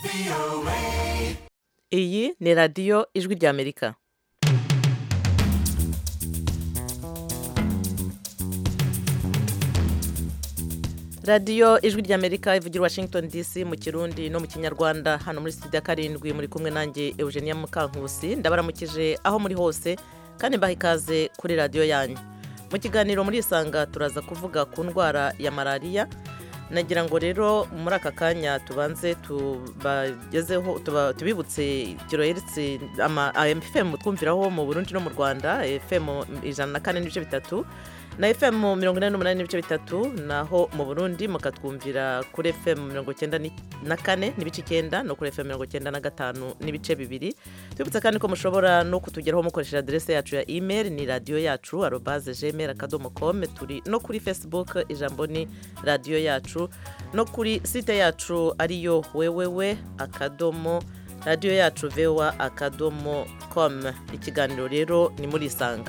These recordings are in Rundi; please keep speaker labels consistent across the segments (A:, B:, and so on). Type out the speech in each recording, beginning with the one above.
A: iyi ni radiyo ijwi ry'amerika radiyo ijwi ry'amerika ivugira washington dc mu kirundi no mu kinyarwanda hano muri studio ya karindwi muri kumwe nanjye eugenia mukankusi ndabaramukije aho muri hose kandi mbaha ikaze kuri radiyo yanyu mu kiganiro muri isanga turaza kuvuga ku ndwara ya malariya nagira ngo rero muri aka kanya tubanze tubagezeho tubibutse kiroheretse ama fm twumviraho mu burundi no mu rwanda fm ijana na kane n'ibice bitatu na fm mirongo inani n'umunani n'ibice bitatu naho mu burundi mukatwumvira kuri fm mirongo icyenda na kane n'ibice icyenda no kuri fm mirongo icyenda na gatanu n'ibice bibiri tubibutsa kandi ko mushobora no kutugeraho mukoresheje aderese yacu ya email ni radiyo yacu arobaze gmail akadomo kome turi no kuri facebook ijambo ni radiyo yacu no kuri site yacu ariyo wewewe akadomo radiyo yacu vewa akadomo com ikiganiro rero ni muri isanga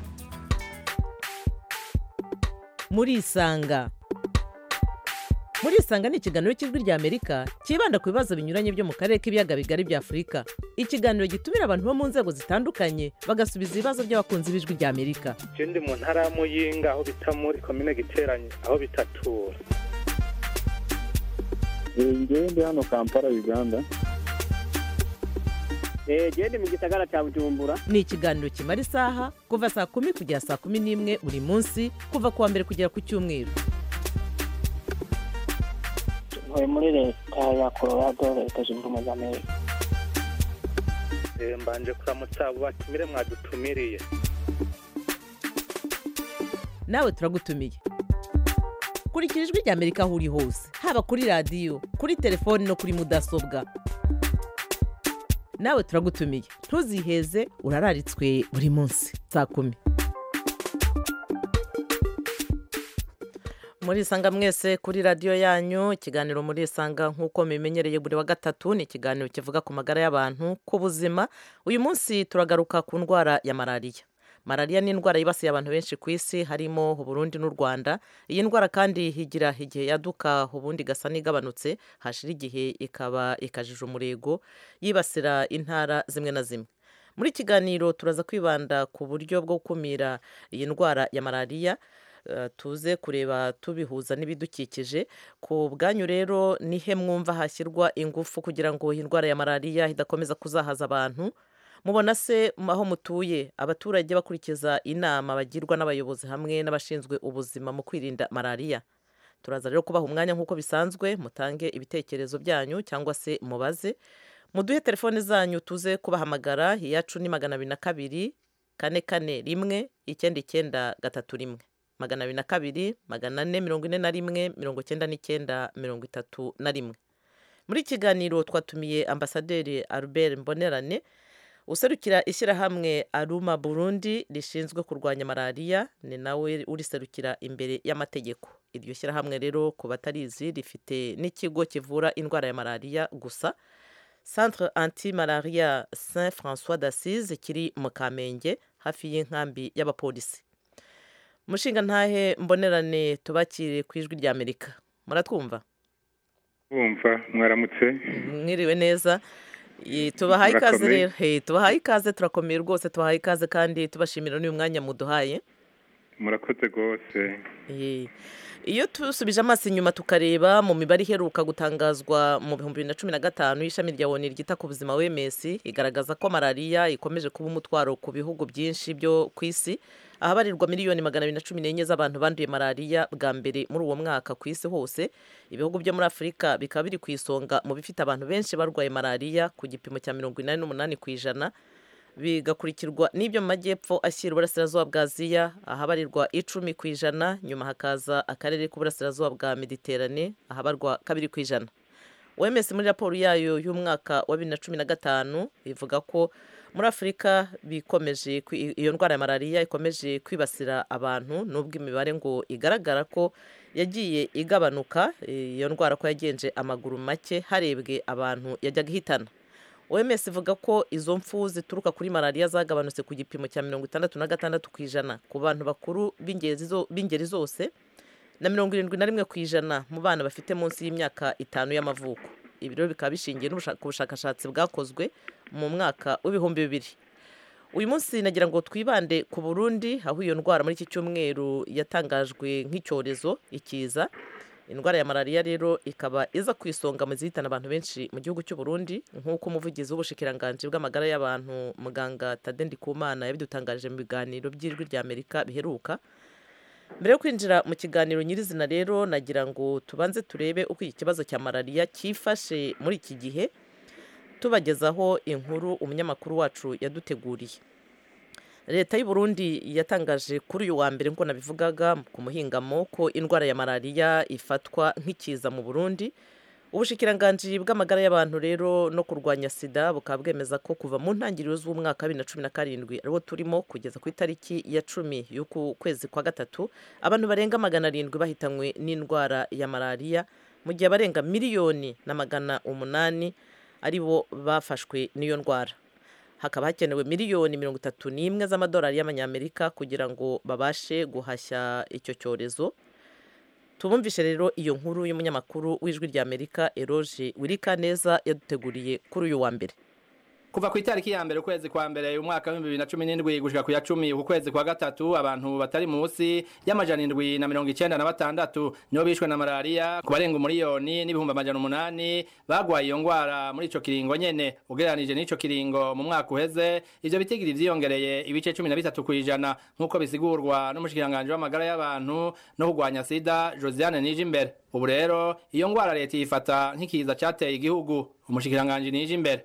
A: muri isanga muri isanga ni ikiganiro cy'ijwi ry'amerika cyibanda ku bibazo binyuranye byo mu karere k'ibiyaga bigari bya afurika ikiganiro gitumira abantu bo mu nzego zitandukanye bagasubiza ibibazo by'abakunzi b'ijwi ry'amerika
B: icyo ndi mu ntara ya muyinga aho bita muri komine giteranye aho bitatura
C: ngewe ndi hano kampala uganda
D: genda mu gisagara cya bujumbura
A: ni ikiganiro kimara isaha kuva saa kumi kugera saa kumi n'imwe buri munsi kuva ku wa mbere kugera ku cyumweru
E: ntuye muri leta ya colorado leta zunze ubumwe za amerika
B: mbanje kuramutsa abo batumire mwadutumiriye
A: nawe turagutumiye kurikira ijwi ry'amerika aho uri hose haba kuri radiyo kuri telefoni no kuri mudasobwa nawe turagutumiye ntuziheze urararitswe buri munsi saa kumi muri isanga mwese kuri radiyo yanyu ikiganiro muri isanga nk'uko mubimenyereye buri wa gatatu ni ikiganiro kivuga ku magara y'abantu ku buzima uyu munsi turagaruka ku ndwara ya malariya malariya ni indwara yibasiye abantu benshi ku isi harimo uburundi n'u rwanda iyi ndwara kandi higira igihe yaduka ubundi igasa n'igabanutse hashira igihe ikaba ikajije umurego yibasira intara zimwe na zimwe muri kiganiro turaza kwibanda ku buryo bwo gukumira iyi ndwara ya malariya tuze kureba tubihuza n'ibidukikije ku bwanyu rero nihe mwumva hashyirwa ingufu kugira ngo iyi ndwara ya malariya idakomeza kuzahaza abantu mubona se aho mutuye abaturage bakurikiza inama bagirwa n'abayobozi hamwe n'abashinzwe ubuzima mu kwirinda malariya turaza rero kubaha umwanya nk'uko bisanzwe mutange ibitekerezo byanyu cyangwa se mubaze muduhe telefoni zanyu tuze kubahamagara iyacu ni magana abiri na kabiri kane kane rimwe icyenda icyenda gatatu rimwe magana abiri na kabiri magana ane mirongo ine na rimwe mirongo icyenda n'icyenda mirongo itatu na rimwe muri kiganiro twatumiye ambasaderi albert mbonerane userukira ishyirahamwe aruma burundi rishinzwe kurwanya malariya ni nawe uriserukira imbere y'amategeko iryo shyirahamwe rero ku batarizi rifite n'ikigo kivura indwara ya malariya gusa centre anti malaria saint francois d'assise kiri mu kamenge hafi y'inkambi y'abapolisi mushinga ntahe mbonerane tubakire ku ijwi ry'amerika muratwumva
B: wumva mwaramutse
A: mwiriwe neza tubahaye ikaze rero tubahaye ikaze turakomeye rwose tubahaye ikaze kandi tubashimira n'uyu mwanya muduhaye
B: murakoze rwose
A: iyo tusubije amaso inyuma tukareba mu mibare iheruka gutangazwa mu bihumbi bibiri na cumi na gatanu y'ishami rya oni ryita ku buzima wms igaragaza ko malariya ikomeje kuba umutwaro ku bihugu byinshi byo ku isi ahabarirwa miliyoni magana abiri na cumi n'enye z'abantu banduye malariya bwa mbere muri uwo mwaka ku isi hose ibihugu byo muri afurika bikaba biri ku isonga mu bifite abantu benshi barwaye malariya ku gipimo cya mirongo inani n'umunani ku ijana bigakurikirwa n'ibyo mu majyepfo ashyira uburasirazuba bwa aziya ahabarirwa icumi ku ijana nyuma hakaza akarere k'uburasirazuba bwa mediterane ahabarwa kabiri ku ijana oms muri raporo yayo y'umwaka wa bibiri na cumi na gatanu ivuga ko muri afurika bikomeje iyo ndwara ya malariya ikomeje kwibasira abantu nubwo imibare ngo igaragara ko yagiye igabanuka iyo ndwara ko yagenje amaguru make harebwe abantu yajyaga ihitana oms ivuga ko izo mfu zituruka kuri malariya zagabanutse ku gipimo cya mirongo itandatu na gatandatu ku ijana ku bantu bakuru b'ingeri zose na mirongo irindwi na rimwe ku ijana mu bana bafite munsi y'imyaka itanu y'amavuko ibiro bikaba bishingiye ku bushakashatsi bwakozwe mu mwaka w'ibihumbi bibiri uyu munsi nagira ngo twibande ku burundi aho iyo ndwara muri iki cyumweru yatangajwe nk'icyorezo ikiza indwara ya malariya rero ikaba iza ku isonga mu zihitana abantu benshi mu gihugu cy'u Burundi nk'uko umuvugizi w'ubushikiranganji bw'amagara y'abantu muganga Tade Ndikumana yabidutangaje mu biganiro by'ijwi rya Amerika biheruka mbere yo kwinjira mu kiganiro nyirizina rero nagira ngo tubanze turebe uko iki kibazo cya malariya cyifashe muri iki gihe tubagezaho inkuru umunyamakuru wacu yaduteguriye leta y'u Burundi yatangaje kuri uyu wa mbere nk'uko nabivugaga ku muhingamo ko indwara ya malariya ifatwa nk'ikiza mu burundi ubushikiranganji bw'amagara y'abantu rero no kurwanya sida bukaba bwemeza ko kuva mu ntangiriro z'umwaka wa bibiri na cumi na karindwi ariwo turimo kugeza ku itariki ya cumi y'uku kwezi kwa gatatu abantu barenga magana arindwi bahitanywe n'indwara ya malariya mu gihe abarenga miliyoni na magana umunani ari bo bafashwe n'iyo ndwara hakaba hakenewe miliyoni mirongo itatu n'imwe z'amadolari y'amanyamerika kugira ngo babashe guhashya icyo cyorezo tubumvishe rero iyo nkuru y'umunyamakuru w'ijwi rya amerika eroge wirika neza yaduteguriye kuri uyu wa mbere
F: kuva ku itariki ya mbere ukwezi kwa mbere umwaka w'ibihumbi bibiri na cumi n'indwi gushika ku ya cumi uku kwezi kwa gatatu abantu batari munsi y'amajana indwi na mirongo icenda na batandatu nibo bishwe na malariya ku barenga umuriyoni n'ibihumbi amajana umunani bagwaye iyo ngwara muri ico kiringo nyene ugereranije n'ico kiringo mu mwaka uheze ivyo bitigiri vyiyongereye ibice cumi na bitatu kw'ijana nk'uko bisigurwa n'umushikiranganji w'amagara y'abantu no kurwanya sida josiane nije imbere ubu rero iyo ngwara leta yifata nk'ikiza cateye igihugu umushikiranganji nije imbere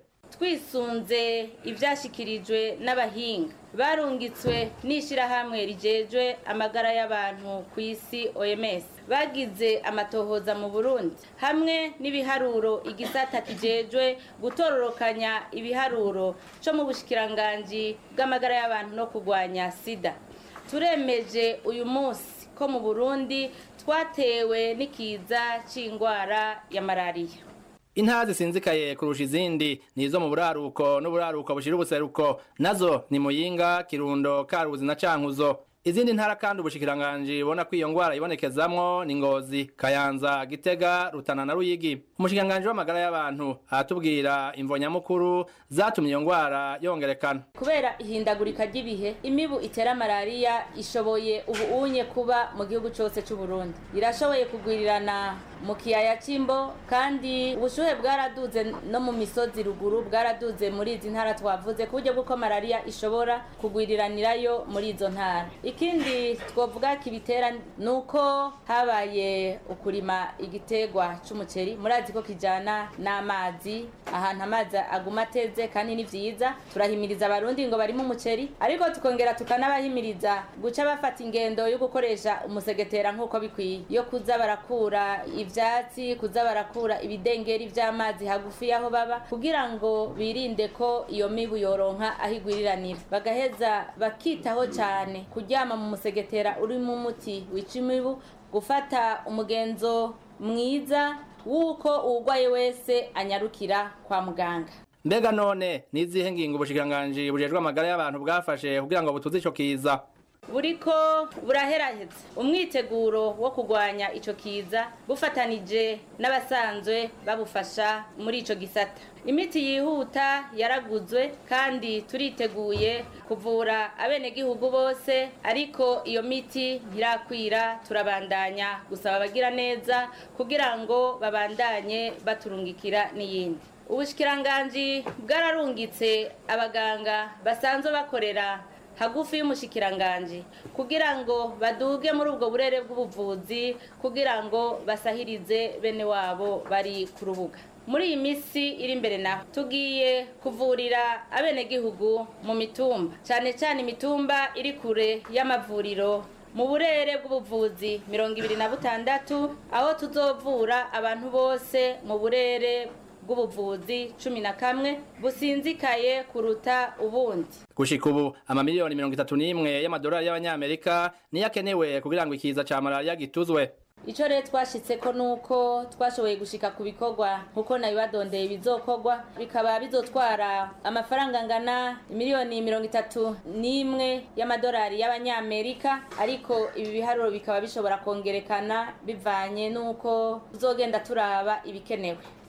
G: twisunze ibyashyikirijwe n'abahinga barungitswe n'ishyirahamwe rigejwe amagara y'abantu ku isi oms bagize amatohoza mu burundi hamwe n'ibiharuro igisata kijejwe gutororokanya ibiharuro cyo mu bushikiranganji bw'amagara y'abantu no kurwanya sida turemeje uyu munsi ko mu burundi twatewe n'ikiza cy'indwara ya malariya
F: intara zisinzikaye kurusha izindi nizo mu buraruko n'uburaruko bushira ubuseruko nazo ni muyinga kirundo karuzi na cankuzo izindi ntara kandi ubushikiranganji bubona ko iyo ngwara ibonekezamwo ni ngozi kayanza gitega rutana na ruyigi umushikiranganji w'amagara y'abantu aratubwira imvo nyamukuru zatumye iyo ngwara yongerekana
G: kubera ihindagurika ry'ibihe imibu itera malariya ishoboye ubu unye kuba mu gihugu cyose cy'u Burundi irashoboye kugwirirana mu kiyaya cy'imbo kandi ubushuhe bwaraduze no mu misozi ruguru bwaraduze muri izi ntara twavuze ku buryo bw'uko malariya ishobora kugwiriranirayo muri izo ntara ikindi twavuga kibitera ni uko habaye ukurima igitegwa cy'umuceri murazi ko kijyana n'amazi ahantu amazi aguma ateze kandi ni byiza turahimiriza abarundi ngo barimo umuceri ariko tukongera tukanabahimiriza guca bafata ingendo yo gukoresha umusegetera nk'uko bikwiye yo kuza barakura ibyatsi kuza barakura ibidengeri by'amazi hagufi y'aho baba kugira ngo birinde ko iyo mibu yoronka aho igwiriranira bagaheza bakitaho cyane kuryama mu musegetera urimo umuti wica imibu gufata umugenzo mwiza w'uko uwurwaye wese anyarukira kwa muganga
F: mbega none n'izihe ngingo ubushikiranganji bujejwe amagara y'abantu bwafashe kugira ngo butuze ico kiza
G: buriko buraheraheza umwiteguro wo kurwanya ico kiza bufatanije n'abasanzwe babufasha muri ico gisata imiti yihuta yaraguzwe kandi turiteguye kuvura abenegihugu bose ariko iyo miti ntirakwira turabandanya gusaba abagira neza kugira ngo babandanye baturungikira n'iyindi ubushikiranganji bwararungitse abaganga basanzwe bakorera hagufi y'umushikiranganji kugira ngo baduge muri ubwo burere bw'ubuvuzi kugira ngo basahirize bene wabo bari ku rubuga muri iyi minsi iri imbere naho tugiye kuvurira abenegihugu mu mitumba cyane cyane imitumba iri kure y'amavuriro mu burere bw'ubuvuzi mirongo ibiri na butandatu aho tuzovura abantu bose mu burere bw'ubuvuzi cumi na kamwe businzikaye kuruta ubundi
F: gushika ubu amamiliyoni mirongo itatu n'imwe y'amadolari y'abanyamerika niyo akenewe kugira ngo ikiza ca malariya gituzwe
G: icyo rero twashyitseko ni uko twashoboye gushika ku bikorwa nk'uko nabibadondeye bizokorwa bikaba bizotwara amafaranga angana miliyoni mirongo itatu n'imwe y'amadolari y'abanyamerika ariko ibi biharuro bikaba bishobora kongerekana bivanye n'uko tuzogenda turaba ibikenewe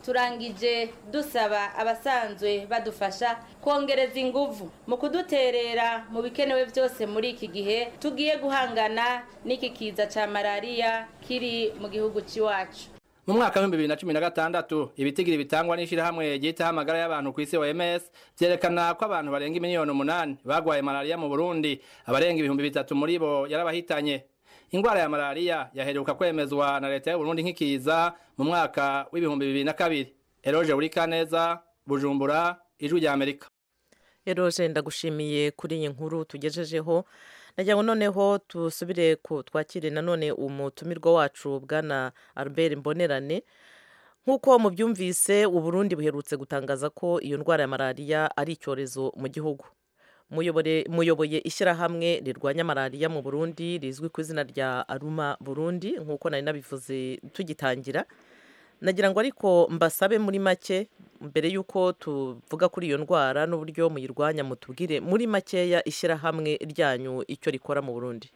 G: turangije dusaba abasanzwe badufasha kongereza inguvu mu kuduterera mu bikenewe byose muri iki gihe tugiye guhangana n'iki kiza cya malariya kiri mu gihugu cy'iwacu
F: mu mwaka w'ibihumbi bibiri na cumi na gatandatu ibitigiri bitangwa n'ishyirahamwe ryitaho amagara y'abantu ku isi OMS vyerekana ko abantu barenga miliyoni umunani bagwaye malariya mu Burundi abarenga ibihumbi bitatu muri bo yarabahitanye ingwara ya malariya yaheruka kwemezwa na leta y'u Burundi nk'ikiza mu mwaka w'ibihumbi bibiri na kabiri Eroge Urikaneza Bujumbura ijwi rya Amerika
A: Eroge ndagushimiye kuri iyi nkuru tugejejeho nagira ngo noneho tusubire ku twakire nanone umutumirwa wacu bwana Albert Mbonerane nk'uko mubyumvise Burundi buherutse gutangaza ko iyo ndwara ya malariya ari icyorezo mu gihugu muyoboye ishyirahamwe rirwanya malariya mu burundi rizwi ku izina rya aruma burundi nk'uko nari nabivuze tugitangira nagira ngo ariko mbasabe muri make mbere y'uko tuvuga kuri iyo ndwara n'uburyo muyirwanya mutubwire muri makeya ishyirahamwe ryanyu icyo rikora mu burundi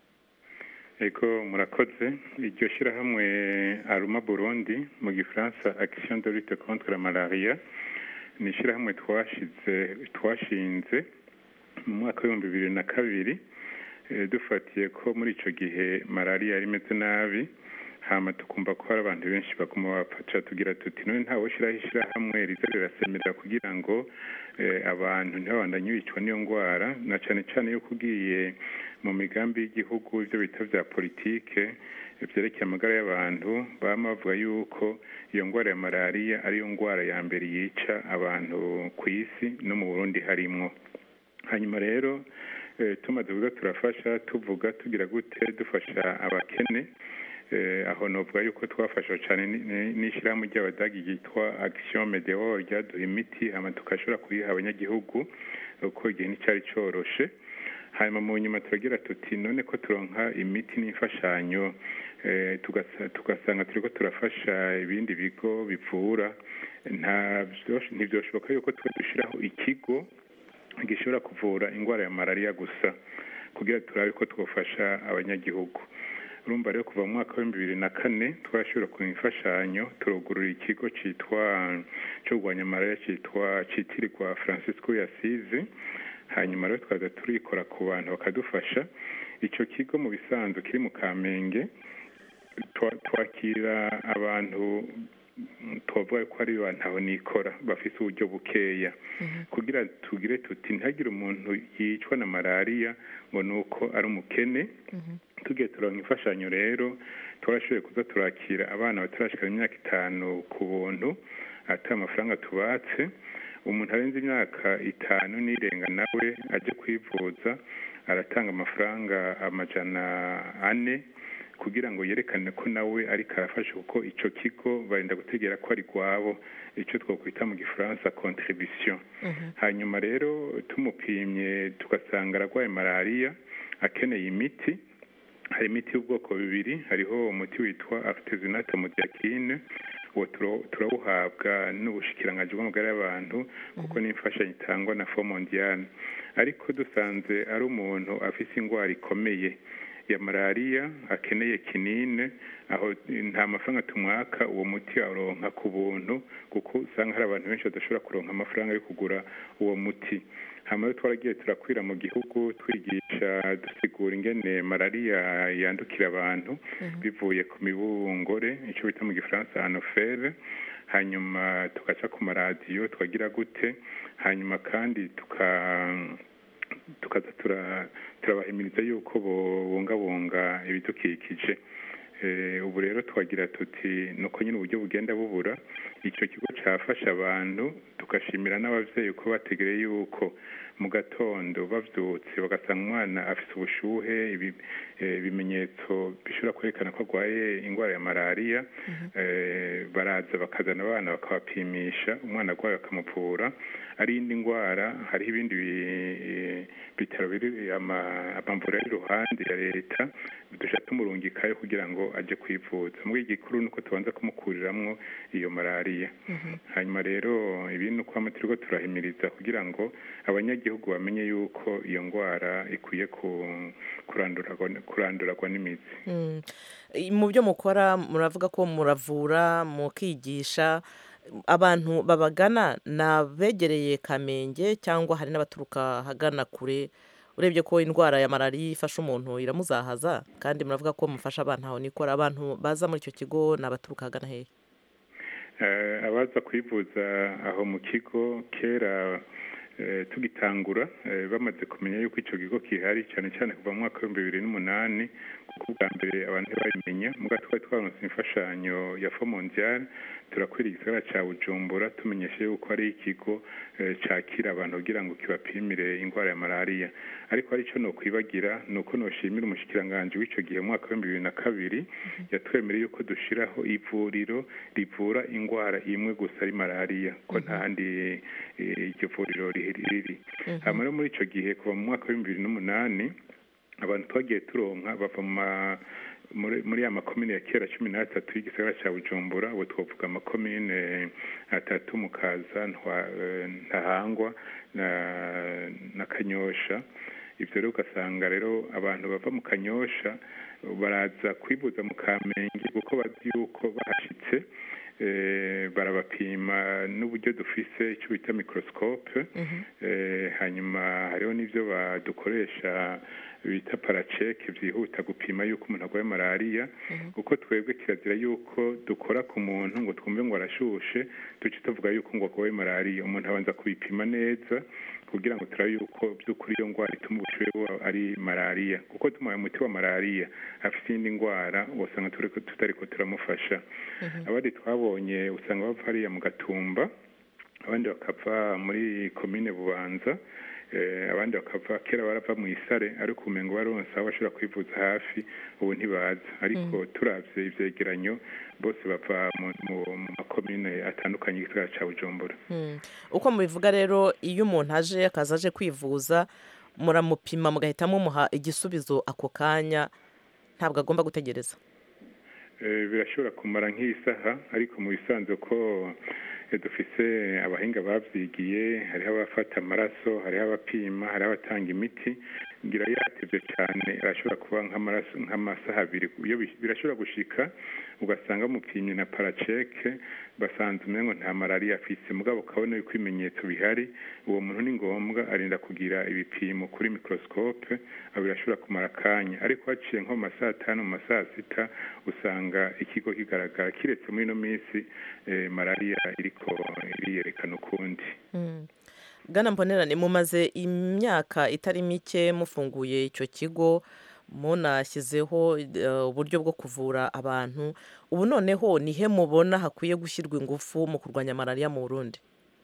H: ego murakoze iryo shyirahamwe aruma burundi mu gifaransa action de lutte contre la malaria ni ishyirahamwe twashize twashinze mu mwaka w'ibihumbi bibiri na kabiri dufatiye ko muri icyo gihe malariya yari imeze nabi hama tukumva ko hari abantu benshi baguma bapfaca tugira tuti none ntawe ushyiraho ishyirahamwe riza rirasemera kugira ngo abantu ntibabandanye bicwa n'iyo ndwara na cyane cyane yuko ugiye mu migambi y'igihugu ibyo bita bya politike byerekeye amagara y'abantu baba bavuga yuko iyo ndwara ya malariya ariyo ndwara ya mbere yica abantu ku isi no mu burundi harimwo hanyuma rero tumaze kuvuga turafasha tuvuga tugira gute dufasha abakene aho novuga yuko twafasha cyane n'ishyirahamwe ry'abadagi ryitwa action medeo ryaduha imiti hama tugashobora kuyiha abanyagihugu uko igihe nticyari cyoroshe hanyuma mu nyuma turagira tuti none ko turonka imiti n'imfashanyo tugasanga turiko turafasha ibindi bigo bivura ntibyoshoboka yuko twe dushyiraho ikigo gishobora kuvura indwara ya malariya gusa kugira turabe ko twafasha abanyagihugu urumva rero kuva mu mwaka w'ibihumbi bibiri na kane twashobora ku imfashanyo turugurura ikigo cyitwa cyo kurwanya malariya cyitwa cyitirirwa francisco yasize hanyuma rero twaza turikora ku bantu bakadufasha icyo kigo mu bisanzwe kiri mu kamenge twakira abantu tubavuga ko ari abantu aho nikora bafite uburyo bukeya kugira tugire tuti ntihagire umuntu yicwa na malariya ngo ni uko ari umukene tugiye turonka imfashanyo rero twashoboye kuza turakira abana batarashikana imyaka itanu ku buntu ata amafaranga tubatse umuntu arenze imyaka itanu n'irenga nawe ajya kwivuza aratanga amafaranga amajana ane kugira ngo yerekane ko nawe ariko arafasha kuko icyo kigo barinda gutegera ko ari rwabo icyo twakwita mu gifaransa contribution hanyuma rero tumupimye tugasanga ararwaye malariya akeneye imiti hari imiti y'ubwoko bubiri hariho umuti witwa artesunate modiakine uwo turawuhabwa n'ubushikiranganji bw'amagara y'abantu kuko n'imfashanyo itangwa na fo mondiale ariko dusanze ari umuntu afite indwara ikomeye ya malariya akeneye kinine aho nta mafaranga tumwaka uwo muti aronka ku buntu kuko usanga hari abantu benshi badashobora kuronka amafaranga yo kugura uwo muti hama twaragiye turakwira mu gihugu twigisha dusigura ingene malariya yandukira abantu bivuye ku mibungore icyo bita mu gifaransa anofere hanyuma tugaca ku maradiyo twagira gute hanyuma kandi tuka tukaza turabahimiriza yuko bubungabunga ibidukikije ubu rero twagira tuti nuko nyine uburyo bugenda bubura icyo kigo cyafasha abantu tugashimira n'ababyeyi ko bategereye yuko mu gatondo babyutse bagasanga umwana afite ubushuhe ibimenyetso bishobora kwerekana ko arwaye indwara ya malariya baraza bakazana abana bakabapimisha umwana arwaye bakamuvura ari indi ndwara hariho ibindi bitaro biri amavuriro ari iruhande ya leta dushaka tumurungikayo kugira ngo ajye kwivuza muri igikuru ni uko tubanza kumukuriramwo iyo malariya hanyuma rero ibi ni uko turiko turahimiriza kugira ngo abanyagihugu bamenye yuko iyo ndwara ikwiye kuranduragwa n'imizi
A: mu byo mukora muravuga ko muravura mukigisha abantu babagana ni abegereye kamenge cyangwa hari n'abaturuka ahagana kure urebye ko indwara ya malariya ifasha umuntu iramuzahaza kandi muravuga ko mufasha abantu aho nikora abantu baza muri icyo kigo ni abaturuka ahagana hehe
H: Eh, abaza kwivuza aho mu kigo kera eh, tugitangura eh, bamaze kumenya yuko icyo kigo gihari cyane cyane kuva mu mwaka w'ibihumbi bibiri n'umunani kuko ubwa mbere abantu ntibabimenya muga twari twaronse imfashanyo ya fo mondiale turakwira igisagara cya bujumbura tumenyeshe yuko ari ikigo eh, cakira abantu kugira ngo kibapimire indwara ya malariya ariko hari icyo nokwibagira ni uko noshimira umushikiranganji w'icyo gihe mu mwaka w'ibihumbi bibiri na kabiri yatwemereye yuko dushiraho ivuriro rivura indwara imwe gusa ari malariya ko nta handi eh, iryo vuriro riri riri hama rero muri ico gihe kuva mu mwaka w'ibihumbi bibiri n'umunani abantu twagiye turonka bava mu ma- muri muri ya makomine ya kera cumi n'atatu y'igisagara cya bujumbura ubu twavuga amakomine atatu mukaza Ntwa- eh, ntahangwa na na kanyosha ibyo rero ugasanga rero abantu bava mu kanyosha baraza kwibuza mu kamenge kuko bazi yuko bahashitse eh, barabapima n'uburyo dufise icyo bita microscope eh, hanyuma hariho n'ibyo badukoresha bita paraceke byihuta gupima yuko umuntu arwaye malariya kuko twebwe kirazira yuko dukora ku muntu ngo twumve ngo arashushe duce tuvuga yuko ngo arwaye malariya umuntu abanza kubipima neza kugira ngo turabe yuko by'ukuri iyo ndwara ituma ubushuhe buba ari malariya kuko tumuhaye umuti wa malariya afite iyindi ndwara usanga turiko- tutariko turamufasha abandi twabonye usanga bava hariya mu gatumba abandi bakava muri komine bubanza eh, abandi bakava kera barava mu isare ariko umengo baronse aho bashobora kwivuza hafi ubu ntibaza ariko turavye ivyegeranyo bose bava mu, mu, mu makomine atandukanye y'igisagara ca bujumbura
A: Mm. uko mubivuga rero iyo umuntu aje akaza aje kwivuza muramupima mugahita mumuha igisubizo ako kanya ntabwo agomba gutegereza
H: Eh, birashobora kumara nk'isaha ariko mu bisanzwe ko eh, dufise abahinga bavyigiye hariho abafata amaraso hariho abapima hariho abatanga imiti ngira yatevye cyane arashobora kuba nk'amaraso nk'amasaha abiri iyo bi- birashobora gushika ugasanga mupimye na paraceke basanze umengo nta malariya afise mugabo ukabona yuko ibimenyetso bihari uwo muntu ni ngombwa arinda kugira ibipimo kuri microscope aho birashobora kumara akanya ariko haciye nko mu masaha atanu mu masaha sita usanga ikigo kigaragara kiretse muri ino minsi eh, malariya iriko iriyerekana ukundi
A: Mm. bwana mbonerane mumaze imyaka itari mike mufunguye icyo kigo munashyizeho eh, uburyo bwo kuvura abantu ubu noneho nihe mubona hakwiye gushyirwa ingufu mu kurwanya malariya mu burundi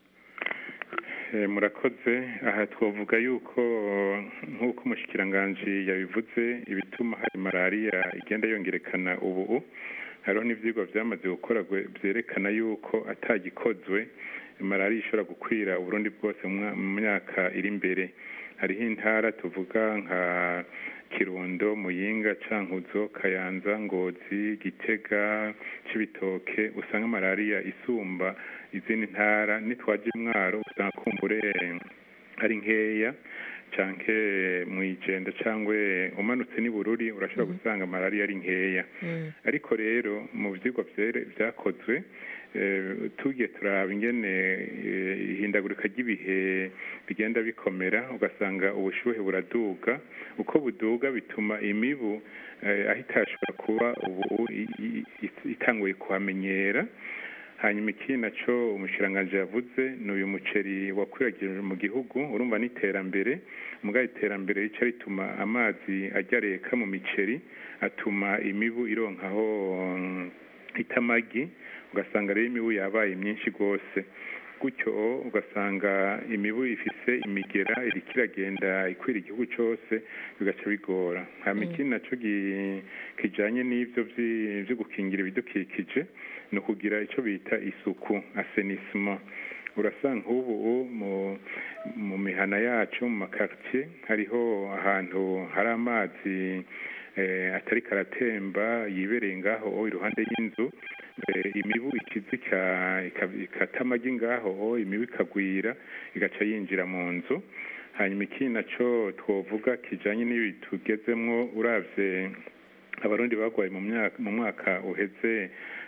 H: Eh, murakoze aha twavuga yuko nk'uko umushikiranganji yabivuze ibituma hari malariya igenda yongerekana ubu hariho n'ivyigwa vyamaze gukora gwe- vyerekana yuko atagikozwe malariya ishobora gukwira uburundi bwose mu mwa- mu myaka iri imbere hariho intara tuvuga nka kirundo muyinga cankuzo kayanza ngozi gitega cibitoke usanga malariya isumba izindi ntara nitwaje imwaro usanga kumbure ari nkeya canke mwijenda cangwe umanutse n'ibururi urashobora gusanga malariya ari nkeya ariko rero mu vyigwa vyere- vyakozwe eh, tugiye turaba ingene eh, ihindagurika ry'ibihe bigenda bikomera ugasanga ubushuhe buraduga uko buduga bituma imibu eh, aho itashobora kuba ubu i- i- i- itanguye kuhamenyera hanyuma ikindi naco umushikiranganji yavuze ni uyu muceri wakwiragirijwe mu gihugu urumva n'iterambere mugabo iterambere rica rituma amazi ajya areka mu miceri atuma imibu ironkaho mm, itamagi ugasanga rero imibu yabaye myinshi rwose gutyo ugasanga imibu ifise imigera iriko iragenda ikwira igihugu cose bigaca bigora hama ikindi naco gi- kijanye n'ivyo vyi- vyo gukingira ibidukikije ni ukugira ico bita isuku asenisement urasanga nk'ubu mu mu mihana yacu mu makartier hariho ahantu hari amazi eh, atari karatemba yibereye ngaho iruhande y'inzu eh, imibu ikiza ika- ika- ikata amagi ngaho imibu ikagwira igaca yinjira mu nzu hanyuma ikindi naco twovuga kijanye n'ibi tugezemwo uravye abarundi bagwaye mu myaka mu mwaka uheze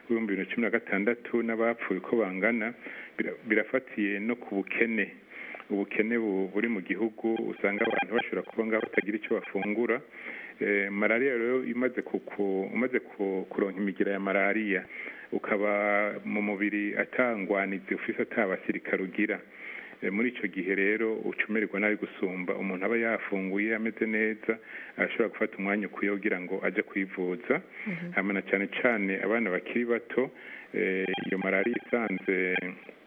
H: w'ibihumbi bibiri na cumi na gatandatu n'abapfuye uko bangana bira- birafatiye no ku bukene ubukene bu- buri mu gihugu usanga abantu bashobora kuba ngaho batagira icyo bafungura Eh, malariya rero imaze kuku- umaze ku- kuronka imigira ya malariya ukaba mu mubiri atangwanizi ufise atabasirikare ugira Eh, muri ico gihe rero ucumererwa nabi gusumba umuntu aba yafunguye ameze neza arashobora gufata umwanya ukwiye kugira ngo aje kwivuza hama na cane cane abana bakiri bato eh, iyo malariya isanze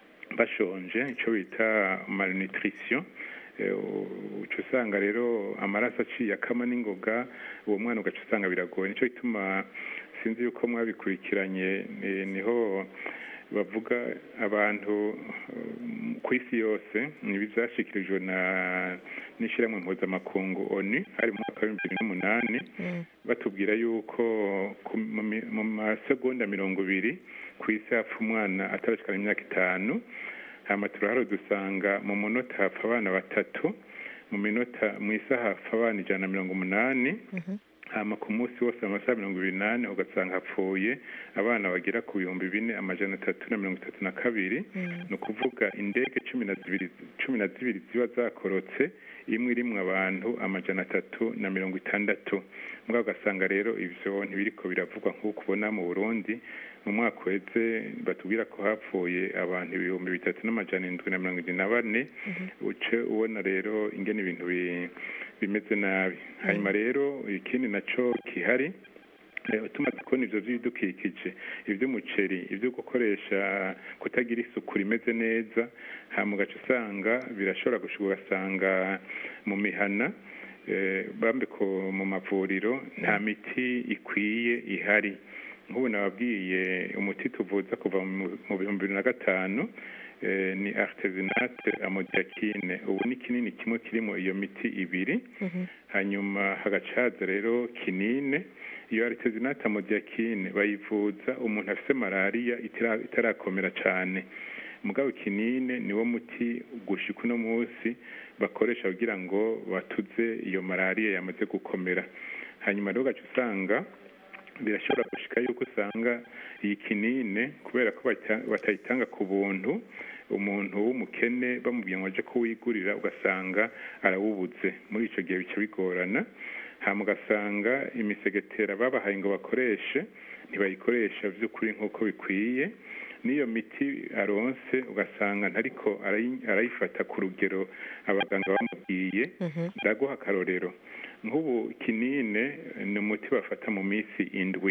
H: bashonje ico bita malnutrition Eh, u- uca usanga rero amaraso aciye akama n'ingoga uwo mwana ugaca usanga biragoye nico gituma sinzi yuko mwabikurikiranye eh, niho bavuga abantu um, ku isi yose ibi byashyikirijwe na n'ishyirahamwe mpuzamakungu onu hari mu mwaka w'ibihumbi bibiri n'umunani batubwira yuko ku- mu mi- mu masegonda mirongo ibiri ku isi hapfa umwana atarashikana imyaka itanu hama turaharo dusanga mu munota hapfa abana batatu mu minota mu isaha hapfa abana ijana na mirongo umunani hama ku munsi wose amasaha mirongo ibiri n'ane ugasanga hapfuye abana bagera ku bihumbi bine amajana atatu na mirongo itatu na kabiri ni ukuvuga indege cumi na zibiri cumi na zibiri ziba zakorotse imwe irimwo abantu amajana atatu na mirongo itandatu mbwa ugasanga rero ivyo ntibiriko biravugwa nk'uko ubona mu burundi mu mwaka uheze batubwira ko hapfuye abantu ibihumbi bitatu n'amajana indwi na mirongo irindwi na bane uce ubona rero ingene ibintu bi- bimeze nabi hanyuma rero ikindi naco kihari Eh, tumaze kubona ivyo vy'ibidukikije ivy'umuceri ivyo gukoresha kutagira isuku rimeze neza hama ugaca usanga birashobora gushika ugasanga mu mihana eh, bambe ko mu mavuriro nta miti ikwiye ihari nk'ubu nababwiye umuti tuvuza kuva mu mu bihumbi bibiri na gatanu eh, ni artesinate amodiakine ubu ni kinini kimwe kirimo iyo miti ibiri hanyuma hagaca haza rero kinine iyo aritesinate amodiakine bayivuza umuntu afise malariya itara- itarakomera cane mugabo kinine niwo muti gushika uno munsi bakoresha kugira ngo batuze iyo malariya yamaze gukomera hanyuma rero ugaca usanga birashobora gushika yuko usanga iyi kinine kubera ko bata- batayitanga ku buntu umuntu w'umukene bamubwiye ngo aje kuwigurira ugasanga arawubuze muri ico gihe bica bigorana hama ugasanga imisegetera babahaye ngo bakoreshe ntibayikoresha vy'ukuri nk'uko bikwiye n'iyo miti aronse ugasanga ntariko arayi- arayifata ku rugero abaganga bamubwiye ndaguha akarorero nk'ubu kinine ni umuti bafata mu minsi indwi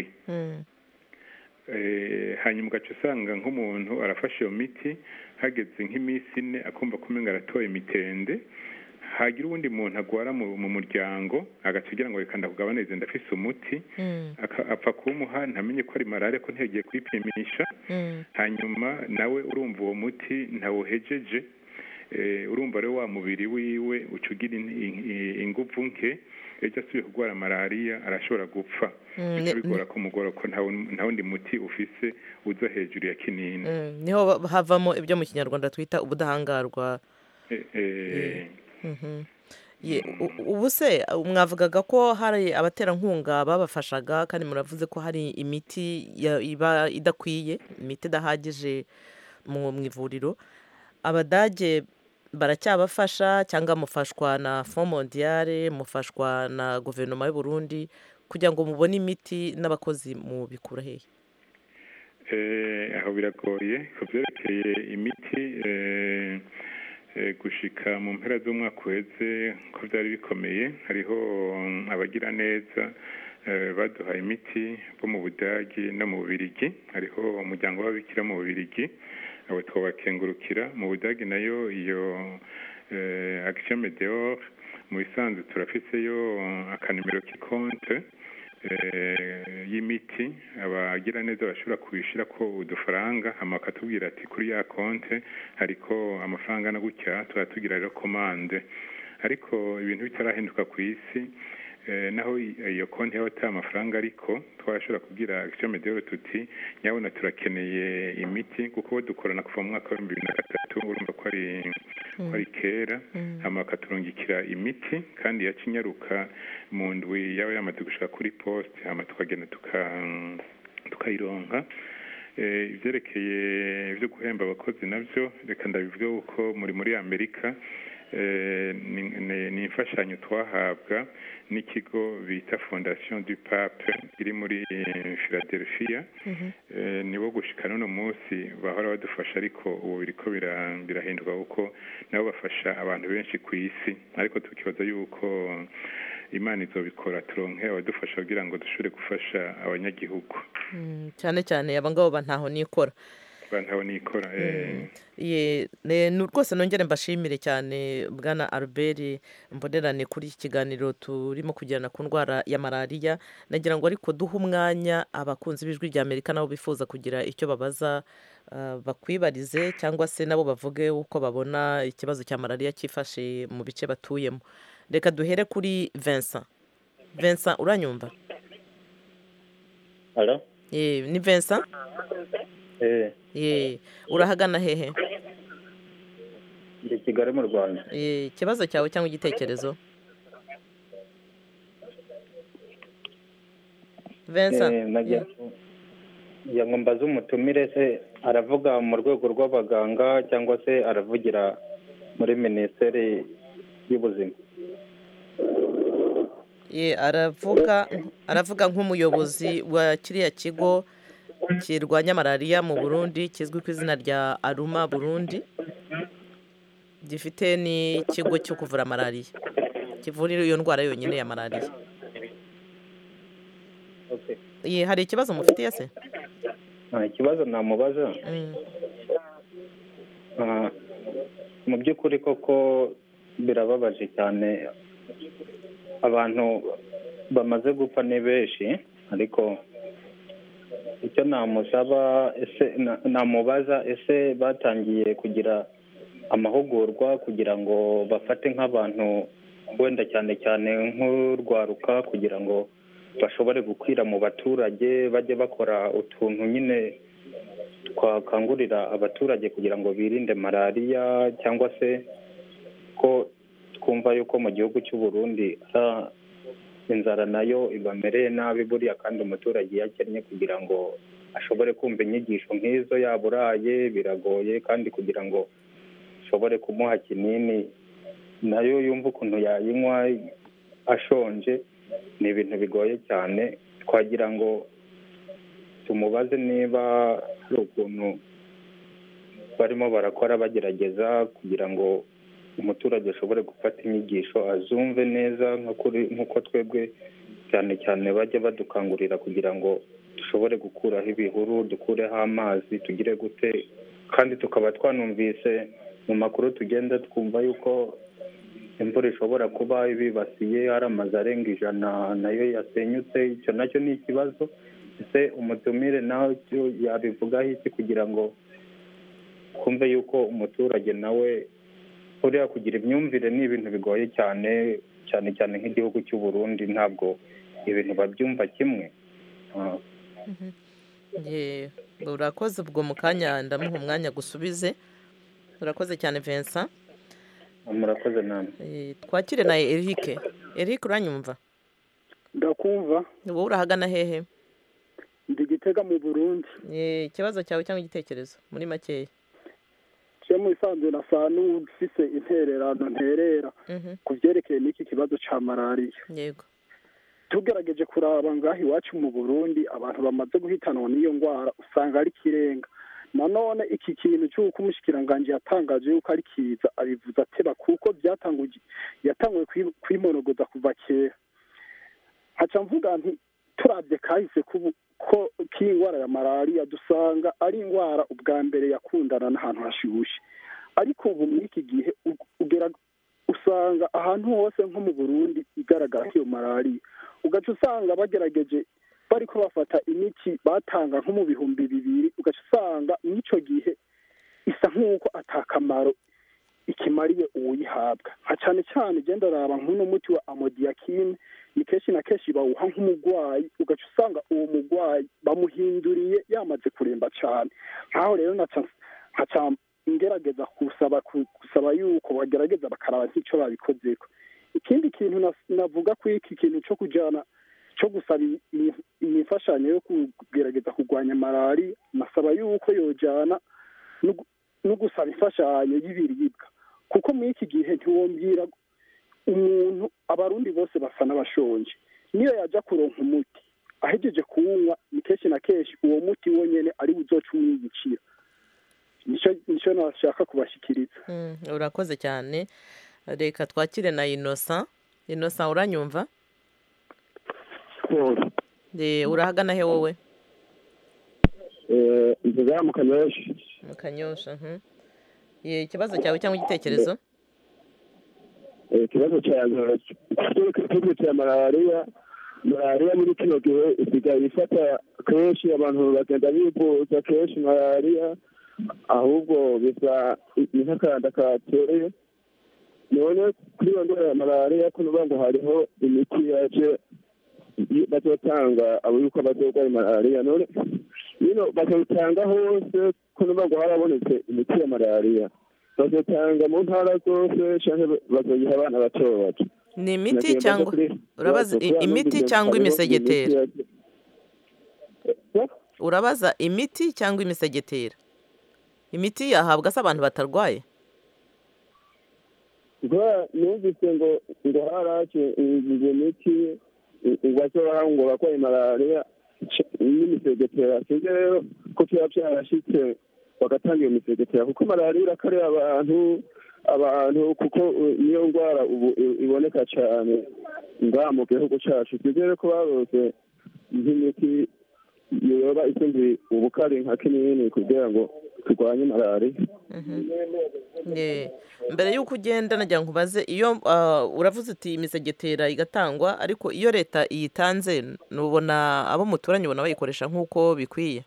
H: Eh, hanyuma ugaca usanga nk'umuntu arafashe iyo miti hageze nk'iminsi ine akumva kumenga aratoye imitende hagira uwundi muntu agwara mu, mu muryango agaca agira ngo reka ndakugabanirize ndafise umuti aka- apfa kuwumuha ntamenye ko ari malariya ko ntiyagiye kwipimisha hanyuma nawe urumva uwo muti ntawuhejeje eh, urumva rero wa mubiri wiwe uca ugira in- in- inguvu nke ejo asubiye kurwara malariya arashobora gupfa
A: Mm,
H: bica
A: ne-
H: bigora kumugora ko nta wun- nta wundi muti ufise uza hejuru ya kinini
A: Mm, niho ba- havamo ibyo mu kinyarwanda twita ubudahangarwa
H: Eh, eh,
A: Mhm. Ye, u- ubu se mwavugaga ko hari abaterankunga babafashaga kandi muravuze ko hari imiti ya- iba idakwiye imiti idahagije mu mu ivuriro abadage baracyabafasha cyangwa mufashwa na fond mondiale mufashwa na guverinoma y'u Burundi kugira ngo mubone imiti n'abakozi mubikura hehe
H: Eh, aho biragoye ku byerekeye imiti eh, eh, gushika mu mpera z'umwaka uheze ko byari bikomeye hariho mm, abagira neza eh, baduhaye imiti bo mu budagi no mu bubirigi hariho umuryango w'ababikira mu bubirigi abo twabakengurukira mu budagi nayo iyo eh, action medeor mu bisanzwe turafiseyo akanimero k'ikonte eh, y'imiti abagira neza bashobora kubishira ko udufaranga hama bakatubwira ati kuri ya konte hariko amafaranga na gutya tuba tugira rero komande ariko ibintu bitarahinduka ku isi eh, naho i- iyo konti yaba ata amafaranga ariko twashobora kubwira action medeor tuti nyabona turakeneye imiti kuko bo dukorana kuva mu mwaka w'ibihumbi bibiri na gatatu urumva ko ari ko ari kera hama bakaturungikira imiti kandi yaca inyaruka mu ndwi yaba yamaze gushika kuri poste hama tukagenda tuka tukayironka Eh, ivyerekeye vyo guhemba abakozi navyo reka ndabivuge uko muri muri amerika eh, ni- ni- ni imfashanyo twahabwa n'ikigo bita fondation du pape iri muri eh, philadelphia Eh, nibo gushika n'uno munsi bahora badufasha ariko ubu biriko bira- birahinduka kuko nabo bafasha abantu benshi ku isi ariko tukibaza yuko imana izobikora turonke abadufasha kugira ngo dushobore gufasha abanyagihugu
A: Mm, cyane cyane aba ngabo ba ntaho nikora
H: bantaho nikora eh,
A: Ye, ne- nu- rwose nongere mbashimire cyane bwana albert mbonerane kuri iki kiganiro turimo kugirana ku ndwara ya malariya nagira ngo ariko duhe umwanya abakunzi b'ijwi rya amerika nabo bifuza kugira icyo babaza ah, bakwibarize cyangwa se nabo bavuge uko babona ikibazo cya malariya cyifashe mu bice batuyemo reka duhere kuri vincent vincent uranyumva
I: Halo?
A: Ye, ni vincent
I: Eh,
A: Ye, urahagana hehe
I: ndi Kigali mu Rwanda.
A: Ye, ikibazo cyawe cyangwa igitekerezo Vincent
I: Eh, nagira nagira ngo mbaze umutumire se aravuga mu rwego rw'abaganga cyangwa se aravugira muri minisiteri y'ubuzima.
A: Ye, aravuga aravuga nk'umuyobozi wa kiriya kigo kirwanya malariya mu burundi kizwi ku izina rya aruma burundi gifite n'ikigo cyo kuvura malariya kivura iyo ndwara yonyine ya malariya
I: Okay.
A: Ye, hari ikibazo mufitiye se
I: Ah, ikibazo namubaza
A: Mm,
I: ah, mu by'ukuri koko birababaje cyane abantu bamaze gupfa ni benshi ariko icyo namusaba ese na- namubaza ese batangiye kugira amahugurwa kugira ngo bafate nk'abantu wenda cyane cyane nk'urwaruka kugira ngo bashobore gukwira mu baturage bajye bakora utuntu nyine twakangurira abaturage kugira ngo birinde malariya cyangwa se ko twumva yuko mu gihugu cy'u Burundi ah, inzara nayo ibamereye nabi buriya kandi umuturage iyo akennye kugira ngo ashobore kumva inyigisho nk'izo yaburaye biragoye kandi kugira ngo ushobore kumuha kinini nayo yumva ukuntu yayinywa ashonje ni ibintu bigoye cyane twagira ngo tumubaze niba hari ukuntu barimo barakora bagerageza kugira ngo umuturage ashobore gufata inyigisho azumve neza nko kuri- nk'uko twebwe cyane cyane bajya badukangurira kugira ngo dushobore gukuraho ibihuru dukureho amazi tugire gute kandi tukaba twanumvise mu makuru tugenda twumva yuko imvura ishobora kuba ibibasiye hari amazu arenga ijana nayo yasenyutse icyo nacyo ni ikibazo ese umutumire nawe cyo yabivugaho iki kugira ngo twumve yuko umuturage nawe buriya kugira imyumvire ni ibintu bigoye cyane cyane cyane nk'igihugu cy'u Burundi ntabwo ibintu babyumva kimwe Ah,
A: ye, urakoze ubwo mu kanya ndamuha umwanya gusubize urakoze cyane Vincent
I: murakoze namwe
A: Eh, twakire na Eric Eric uranyumva
J: ndakumva
A: wowe urahagana hehe
J: ndi gitega mu burundi
A: Eh, ikibazo cyawe cyangwa igitekerezo muri makeya
J: je mu isanzwe nasa n'ufise intererano nterera
A: Mhm,
J: ku vyerekeye n'iki kibazo ca malariya
A: yego
J: tugerageje kuraba ngaho iwacu mu burundi abantu bamaze guhitanwa n'iyo ndwara usanga ari ikirenga nanone iki kintu cy'uko umushikiranganji yatangaje yuko ari kiza abivuze ateba kuko byatanguye yatanguye kwi- kwimonogoza kuva kera haca mvuga nti turabye kahise kubu ko k'iyi ndwara ya malariya dusanga ari indwara ubwa mbere yakundana n'ahantu hashushe ariko ubu muri iki gihe u- ugera usanga ahantu hose nko mu burundi igaragara iyo malariya ugaca usanga bagerageje bariko bafata imiti batanga nko mu bihumbi bibiri ugaca usanga mw'ico gihe isa nk'uko atakamaro ikimariye uwuyihabwa nka cane cane genda raba nk'uno muti wa amodiyakine ni kenshi na kenshi bawuha nk'umugwayi ugaca usanga uwo mugwayi bamuhinduriye yamaze kuremba cane nkaho rero naca nkaca ngerageza kusaba gusaba yuko bagerageza bakaraba nk'ico babikozeko ikindi kintu nas- navuga ko iki kintu co kujana cyo gusaba imifashanyo yo kugerageza kurwanya malariya nasaba yuko yojyana no gusaba imfashanyo y'ibiribwa kuko muri iki gihe ntiwongera umuntu abarundi bose basa n'abashonje niyo yajya kuronka umuti ahegeje kuwunywa ni kenshi na kenshi uwo muti wonyine ari buzoca umwiyicira nicyo nashaka kubashyikiriza
A: urakoze cyane reka twakire na inosa inosa uranyumva urahagana he wowe
K: inzoga mu kanyosha
A: mu kanyosha ikibazo cyawe cyangwa igitekerezo
K: ikibazo cyanjye ikibazo cya malariya malariya muri kino gihe isigaye ifata kenshi abantu bagenda bivuza kenshi malariya ahubwo bisa ni nk'akanda kateye none kuri iyo ndwara ya malariya ko nuvuga ngo hariho imiti yaje bazotanga abo yuko bazorwaye malariya none bino bazotanga hose ko nuvuga ngo harabonetse imiti ya malariya bazotanga mu ntara zose cyangwa bazoyiha abana bato bato
A: ni imiti cyangwa urabaza imiti cyangwa imisegetera urabaza imiti cyangwa imisegetera imiti yahabwa se abantu batarwaye
K: numvise ngo ngo haraje iyo miti ngo bazobaha ngo barwaye malariya n'imisegetera sinzi rero ko byaba byarashyitse bagatanga iyo misegetera kuko malariya irakarira abantu abantu kuko niyo ndwara ubu iboneka cyane ngaha mu gihugu cyacu twizere ko barose nk'imiti yoba isumbuye ubukari nka kinini kugira ngo turwanye malariya
A: mbere y'uko ugenda nagira ngo ubaze iyo uravuze uti imisegetera igatangwa ariko iyo leta iyitanze nubona abo muturanye ubona bayikoresha nk'uko bikwiye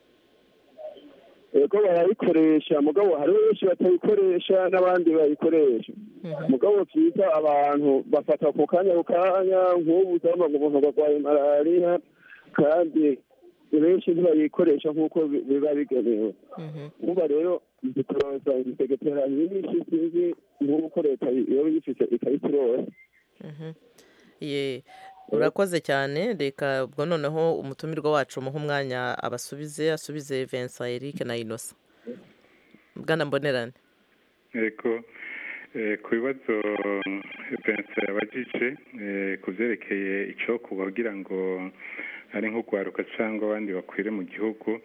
K: yego barayikoresha mugabo hariho benshi batayikoresha n'abandi bayikoresha mugabo byiza abantu bafata ku kanya ku kanya nk'ubu usanga ngo umuntu arwaye malariya kandi benshi ntibayikoresha nk'uko biba bigenewe uba rero zituroza imisegetera myinshi sinzi nk'uko leta iyo yifite ikayituroza
A: urakoze cyane reka ubwo noneho umutumirwa wacu umuha umwanya abasubize asubize Vincent Eric na inosa bwana mbonerane
H: yego ku bibazo Vincent yabajije ku byerekeye icyo kugira ngo ari nk'urwaruka cyangwa abandi bakwire mu gihugu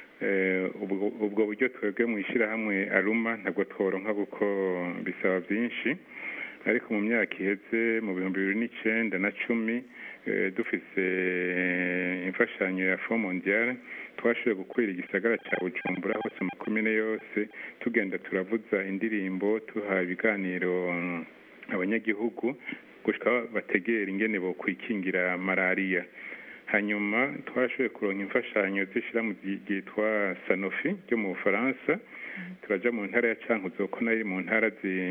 H: ubwo buryo twebwe mu ishyirahamwe aruma ntabwo tworonka kuko bisaba byinshi ariko mu myaka iheze mu bihumbi bibiri n'icyenda na cumi dufise imfashanyo ya fo mondiale twashoboye gukwira igisagara cya bujumbura hose mu komine yose tugenda turavuza indirimbo tuha ibiganiro abanyagihugu gushika bategera ingene bo kwikingira malariya hanyuma twashoboye kuronka imfashanyo z'ishyirahamwe ryitwa sanofi ryo mu bufaransa turaja mu ntara ya cankuzo ko nayo mu ntara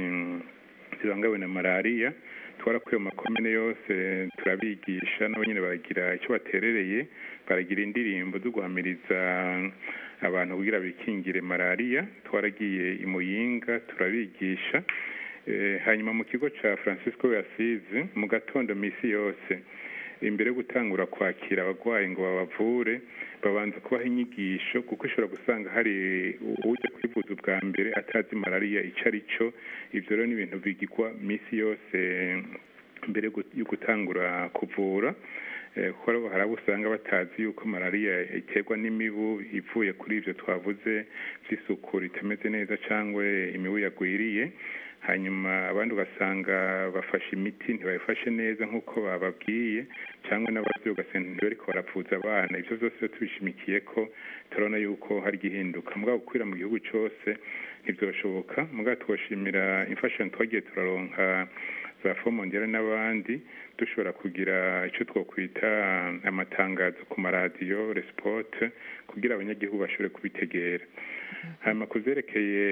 H: zibangawe na malariya twarakuye mu makomine yose turabigisha nabo nyine baragira icyo baterereye baragira indirimbo zo guhamiriza abantu kugira bikingire malariya twaragiye i muyinga turabigisha hanyuma mu kigo cya francisco yasize mu gatondo misi yose imbere yo gutangura kwakira abarwayi ngo babavure babanza kubaha inyigisho kuko ushobora gusanga hari ujya kwivuza ubwa mbere atazi malariya icyo ari cyo ibyo rero ni ibintu bigirwa minsi yose mbere yo gutangura kuvura kuko hari abo usanga batazi yuko malariya iterwa n'imibu ivuye kuri ibyo twavuze by'isuku ritameze neza cyangwa imibu yagwiriye hanyuma abandi ugasanga bafashe imiti ntibayifashe neza nk'uko bababwiye cyangwa n'ababyeyi ugasanga ntibariko baravuza abana ibyo byose iyo tubishimikiye ko turabona yuko hari igihinduka mugabo gukwira mu gihugu cyose ntibyoshoboka mugabo twoshimira imfashanyo twagiye turaronka za fomondera n'abandi dushobora kugira icyo twakwita amatangazo ku maradiyo resipote kugira abanyagihugu bashobore kubitegera hanyuma ku byerekeye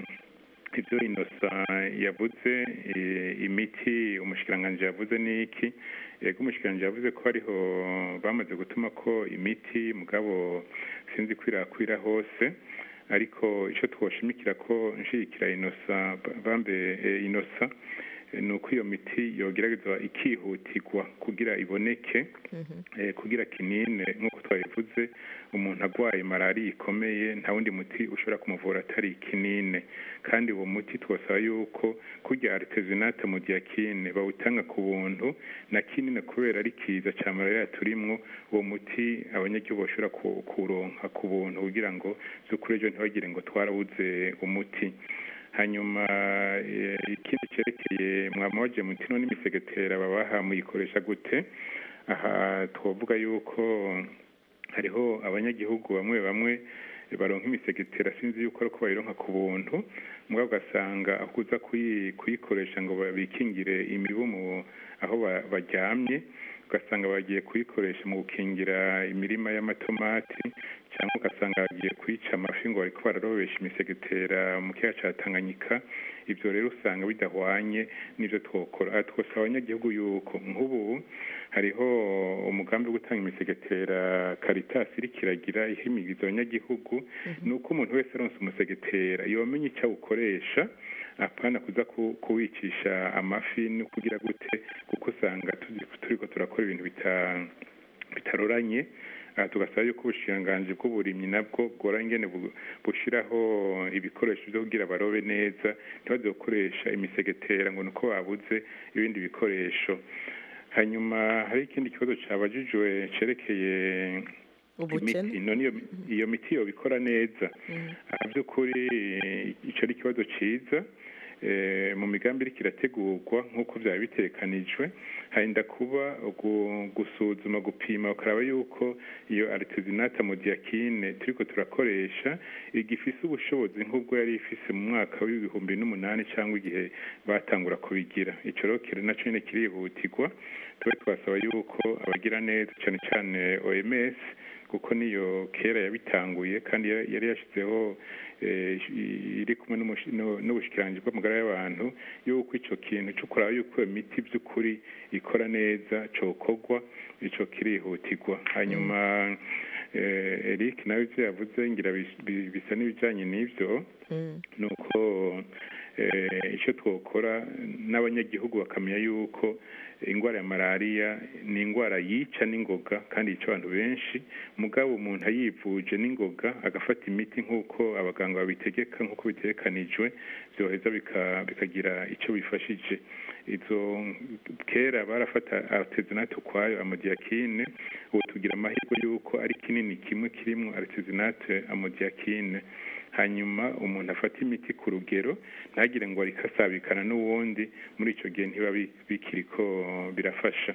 H: ibyo inosa yavuze imiti umushikiranganji yavuze ni iki yego umushikiranganji yavuze ko hariho bamaze gutuma ko imiti mugabo sinzi kwirakwira hose ariko icyo twoshimikira ko nshigikira inosa bambe inosa ni uko iyo miti yogeragezwa ikihutirwa kugira iboneke kugira kinine nk'uko twabivuze umuntu arwaye malariya ikomeye nta wundi muti ushobora kumuvura atari kinine kandi uwo muti twasaba yuko kurya aritezinate mu diyakine bawutanga ku buntu na kinine kubera ari kiza cya malariya turimwo uwo muti abanyagihugu bashobora kuronka ku buntu kugira ngo z'ukuri ejo ntibagire ngo twarabuze umuti hanyuma ikindi cyerekeye mwamawaje mutino n'imisegetera babaha muyikoresha gute aha twavuga yuko hariho abanyagihugu bamwe bamwe baronka imisegetera sinzi yuko ariko bayironka ku buntu mbwa ugasanga aho uza kuyikoresha ngo bikingire imibu aho baryamye ugasanga bagiye kuyikoresha mu gukingira imirima y'amatomati cyangwa ugasanga bagiye kwica amafi ngo bariko bararobesha imisegetera mu kiyaga ca tanganyika ivyo rero usanga bidahwanye n'ivyo twokora twosaba abanyagihugu yuko nk'ubu hariho umugambi wo gutanga imisegetera caritas iriko iragira ihimiriza abanyagihugu ni uko umuntu wese aronse umusegetera yomenya icyo awukoresha apana kuza kuwicisha amafi no kugira gute kuko usanga turiko turakora ibintu bitaroranye tugasaba yuko ubushikiranganji bw'uburimyi nabwo bwora ingene bushiraho ibikoresho byo kugira barobe neza ntibaze gukoresha imisegetera ngo nuko babuze ibindi bikoresho hanyuma hari ikindi kibazo cabajijwe cerekeye imiti none iyo miti yobikora neza aha by'ukuri ico ari ikibazo ciza mu migambi iriko irategurwa nk'uko byaba bitekanijwe harinda kuba gusuzuma gupima ukaraba yuko iyo aritezinata mu diyakine turiko turakoresha igifise ubushobozi nk'ubwo yari ifise mu mwaka w'ibihumbi n'umunani cyangwa igihe batangura kubigira ico rero kiri naco nyene kirihutirwa tube twasaba yuko abagira neza cane cane OMS kuko niyo kera yabitanguye kandi yari yashyizeho iri kumwe n'ubushikiranganji bw'amagara y'abantu yuko icyo kintu cyo kuraba yuko iyo miti by'ukuri ikora neza cokorwa icyo kirihutirwa hanyuma eric nawe ibyo yavuze ngira bisa n'ibijyanye n'ibyo ni uko icyo twakora n'abanyagihugu bakamenya yuko indwara ya malariya ni indwara yica n'ingoga kandi yica abantu benshi mugabo umuntu ayivuje n'ingoga agafata imiti nk'uko abaganga babitegeka nk'uko bitekanijwe byoheza bikagira icyo bifashije izo kera barafata aritezinate ukwayo amodiyakine ubu tugira amahirwe y'uko ari kinini kimwe kirimo aritezinate amodiyakine hanyuma umuntu afata imiti ku rugero ntagire ngo arikasabikana n'uwundi muri icyo gihe ntiba bikiri ko birafasha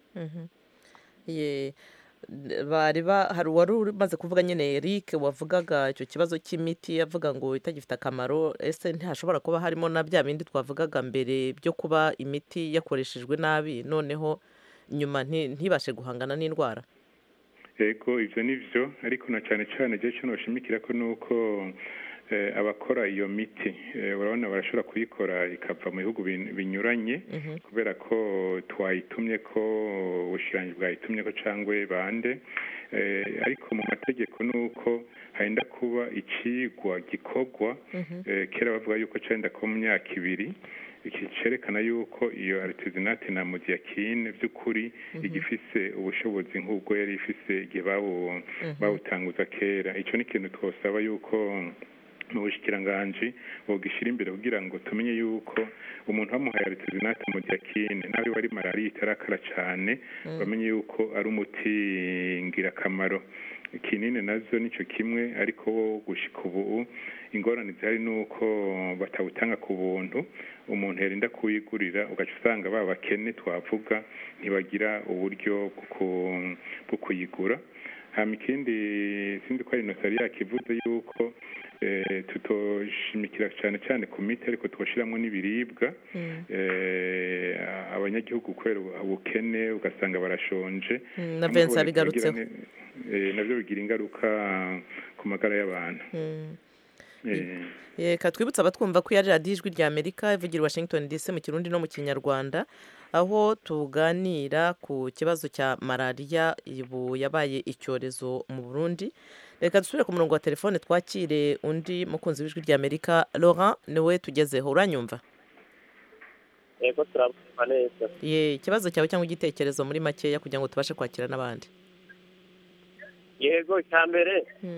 A: bari hari uwari umaze kuvuga nyine Eric wavugaga icyo kibazo cy'imiti avuga ngo itagifite akamaro ese ntihashobora kuba harimo na bya bindi twavugaga mbere byo kuba imiti yakoreshejwe nabi noneho nyuma ntibashe guhangana n'indwara
H: yego ibyo ni byo ariko na cyane cyane igihe cyo bashimikira ko ni uko abakora iyo miti urabona barashobora kuyikora ikava mu bihugu binyuranye kubera ko twayitumye ko ubushirangi bwayitumye ko cyangwa bande ariko mu mategeko ni uko henda kuba ikigwa gikorwa kera bavuga yuko cyenda ko mu myaka ibiri iki cyerekana yuko iyo aritezinate na modiyakine by'ukuri igifise ubushobozi nk'ubwo yari ifise igihe bawutanguza kera icyo ni ikintu twasaba yuko mu bushikiranganji bogishyira imbere kugira ngo tumenye yuko umuntu wamuhaye aritezinate modiyakine nawe wari malariya itarakara cyane bamenye yuko ari umuti ngirakamaro kinini nazo nicyo kimwe ariko wo gushika ubu ingorane zihari ni uko batawutanga ku buntu umuntu yarinda kuwigurira ugaca usanga ba bakene twavuga ntibagira uburyo bwo kuyigura hama ikindi sinzi ko ari inosari yakivuze yuko tutoshimikira cyane cyane ku miti ariko twashyiramo n'ibiribwa abanyagihugu kubera ubukene ugasanga barashonje
A: na vensa bigarutseho
H: nabyo bigira ingaruka ku magara y'abantu
A: reka twibutse abatwumva ko yari radiyo ijwi rya amerika ivugira washington dc mu kirundi no mu kinyarwanda aho tuganira ku kibazo cya malariya ubu yabaye icyorezo mu burundi reka dusubire ku murongo wa telefone twakire undi mukunzi w'ijwi rya amerika laurent niwe tugezeho uranyumva
L: yego turabumva neza
A: ye ikibazo cyawe cyangwa igitekerezo muri makeya kugira ngo tubashe kwakira n'abandi
L: yego icya mbere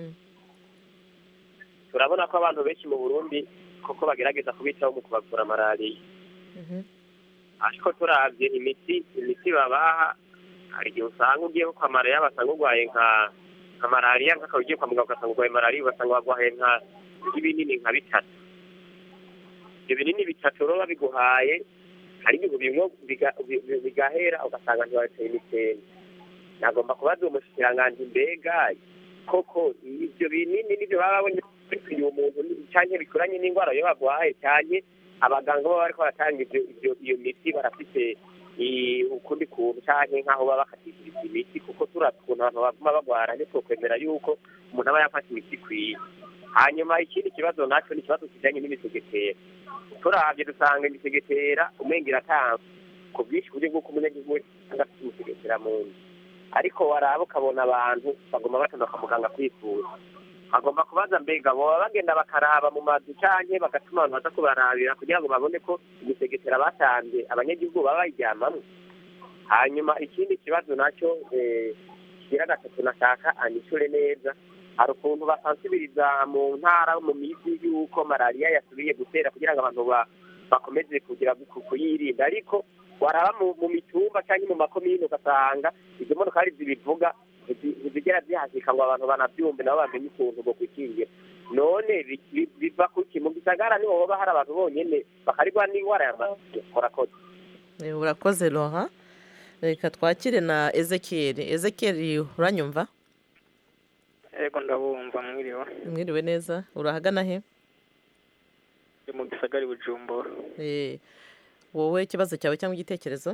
L: turabona ko abantu benshi mu burundi koko bagerageza kubitaho mu kubavura malariya ariko turabye imiti imiti babaha hari igihe usanga ugiye kwa malariya basanga urwaye nka nka malariya nk'akaba ugiye kwa muganga ugasanga urwaye malariya ugasanga warwaye nka nk'ibinini nka bitatu ibyo binini bitatu rero babiguhaye hari igihe bimwe biga- bi- bi- bigahera ugasanga ntiwateye imitende nagomba kubaza uwo mushikiranganji mbega koko ibyo binini nibyo baba babonye bikwiye umuntu cyangwa bikoranye n'indwara yo barwaye cyane abaganga baba bariko baratanga ibyo ibyo iyo miti barafite i- ukundi kuntu cyangwa nk'aho baba bakatishiriza imiti kuko turabye ukuntu abantu baguma bagwara ntitwokwemera yuko umuntu aba yafata imiti ikwiye hanyuma ikindi kibazo nacyo ni ikibazo kijanye n'imisegetera turabye dusanga imisegetera umenga iratanga ku bwinshi ku buryo bw'uko umunyagihugu wese usanga afite imisegetera mu nzu ariko waraba ukabona abantu bagomba batana kwa muganga kwivuza bagomba kubaza mbega boba bagenda bakaraba mu mazu canke bagatuma abantu baza kubarabira kugira ngo babone ko imisegetera batanze abanyagihugu baba bayiryamamwo hanyuma ikindi kibazo nacyo eh, kigira gatatu nashaka anyishure neza hari ukuntu basansibiriza mu ntara mu miji y'uko malariya yasubiye gutera kugira ngo abantu ba- bakomeze kugira ku- kuyirinda ariko waraba mu mu mitumba cyangwa mu makomine ugasanga izo modokari zibivuga ntizi- ntizigera zihashika ngo abantu banabyumve nabo bamenye ukuntu bwo kwikingira none bi- bi- biva kuki mu gisagara niho hoba hari abantu bonyene bakarigwa n'indwara ya malariya korakoze
A: Eh, urakoze Laurent reka twakire na Ezekiel Ezekiel uranyumva
M: yego ndabumva mwiriwe
A: mwiriwe neza urahagana he
M: ndi mu gisagara i bujumbura
A: Eh, wowe ikibazo cyawe cyangwa igitekerezo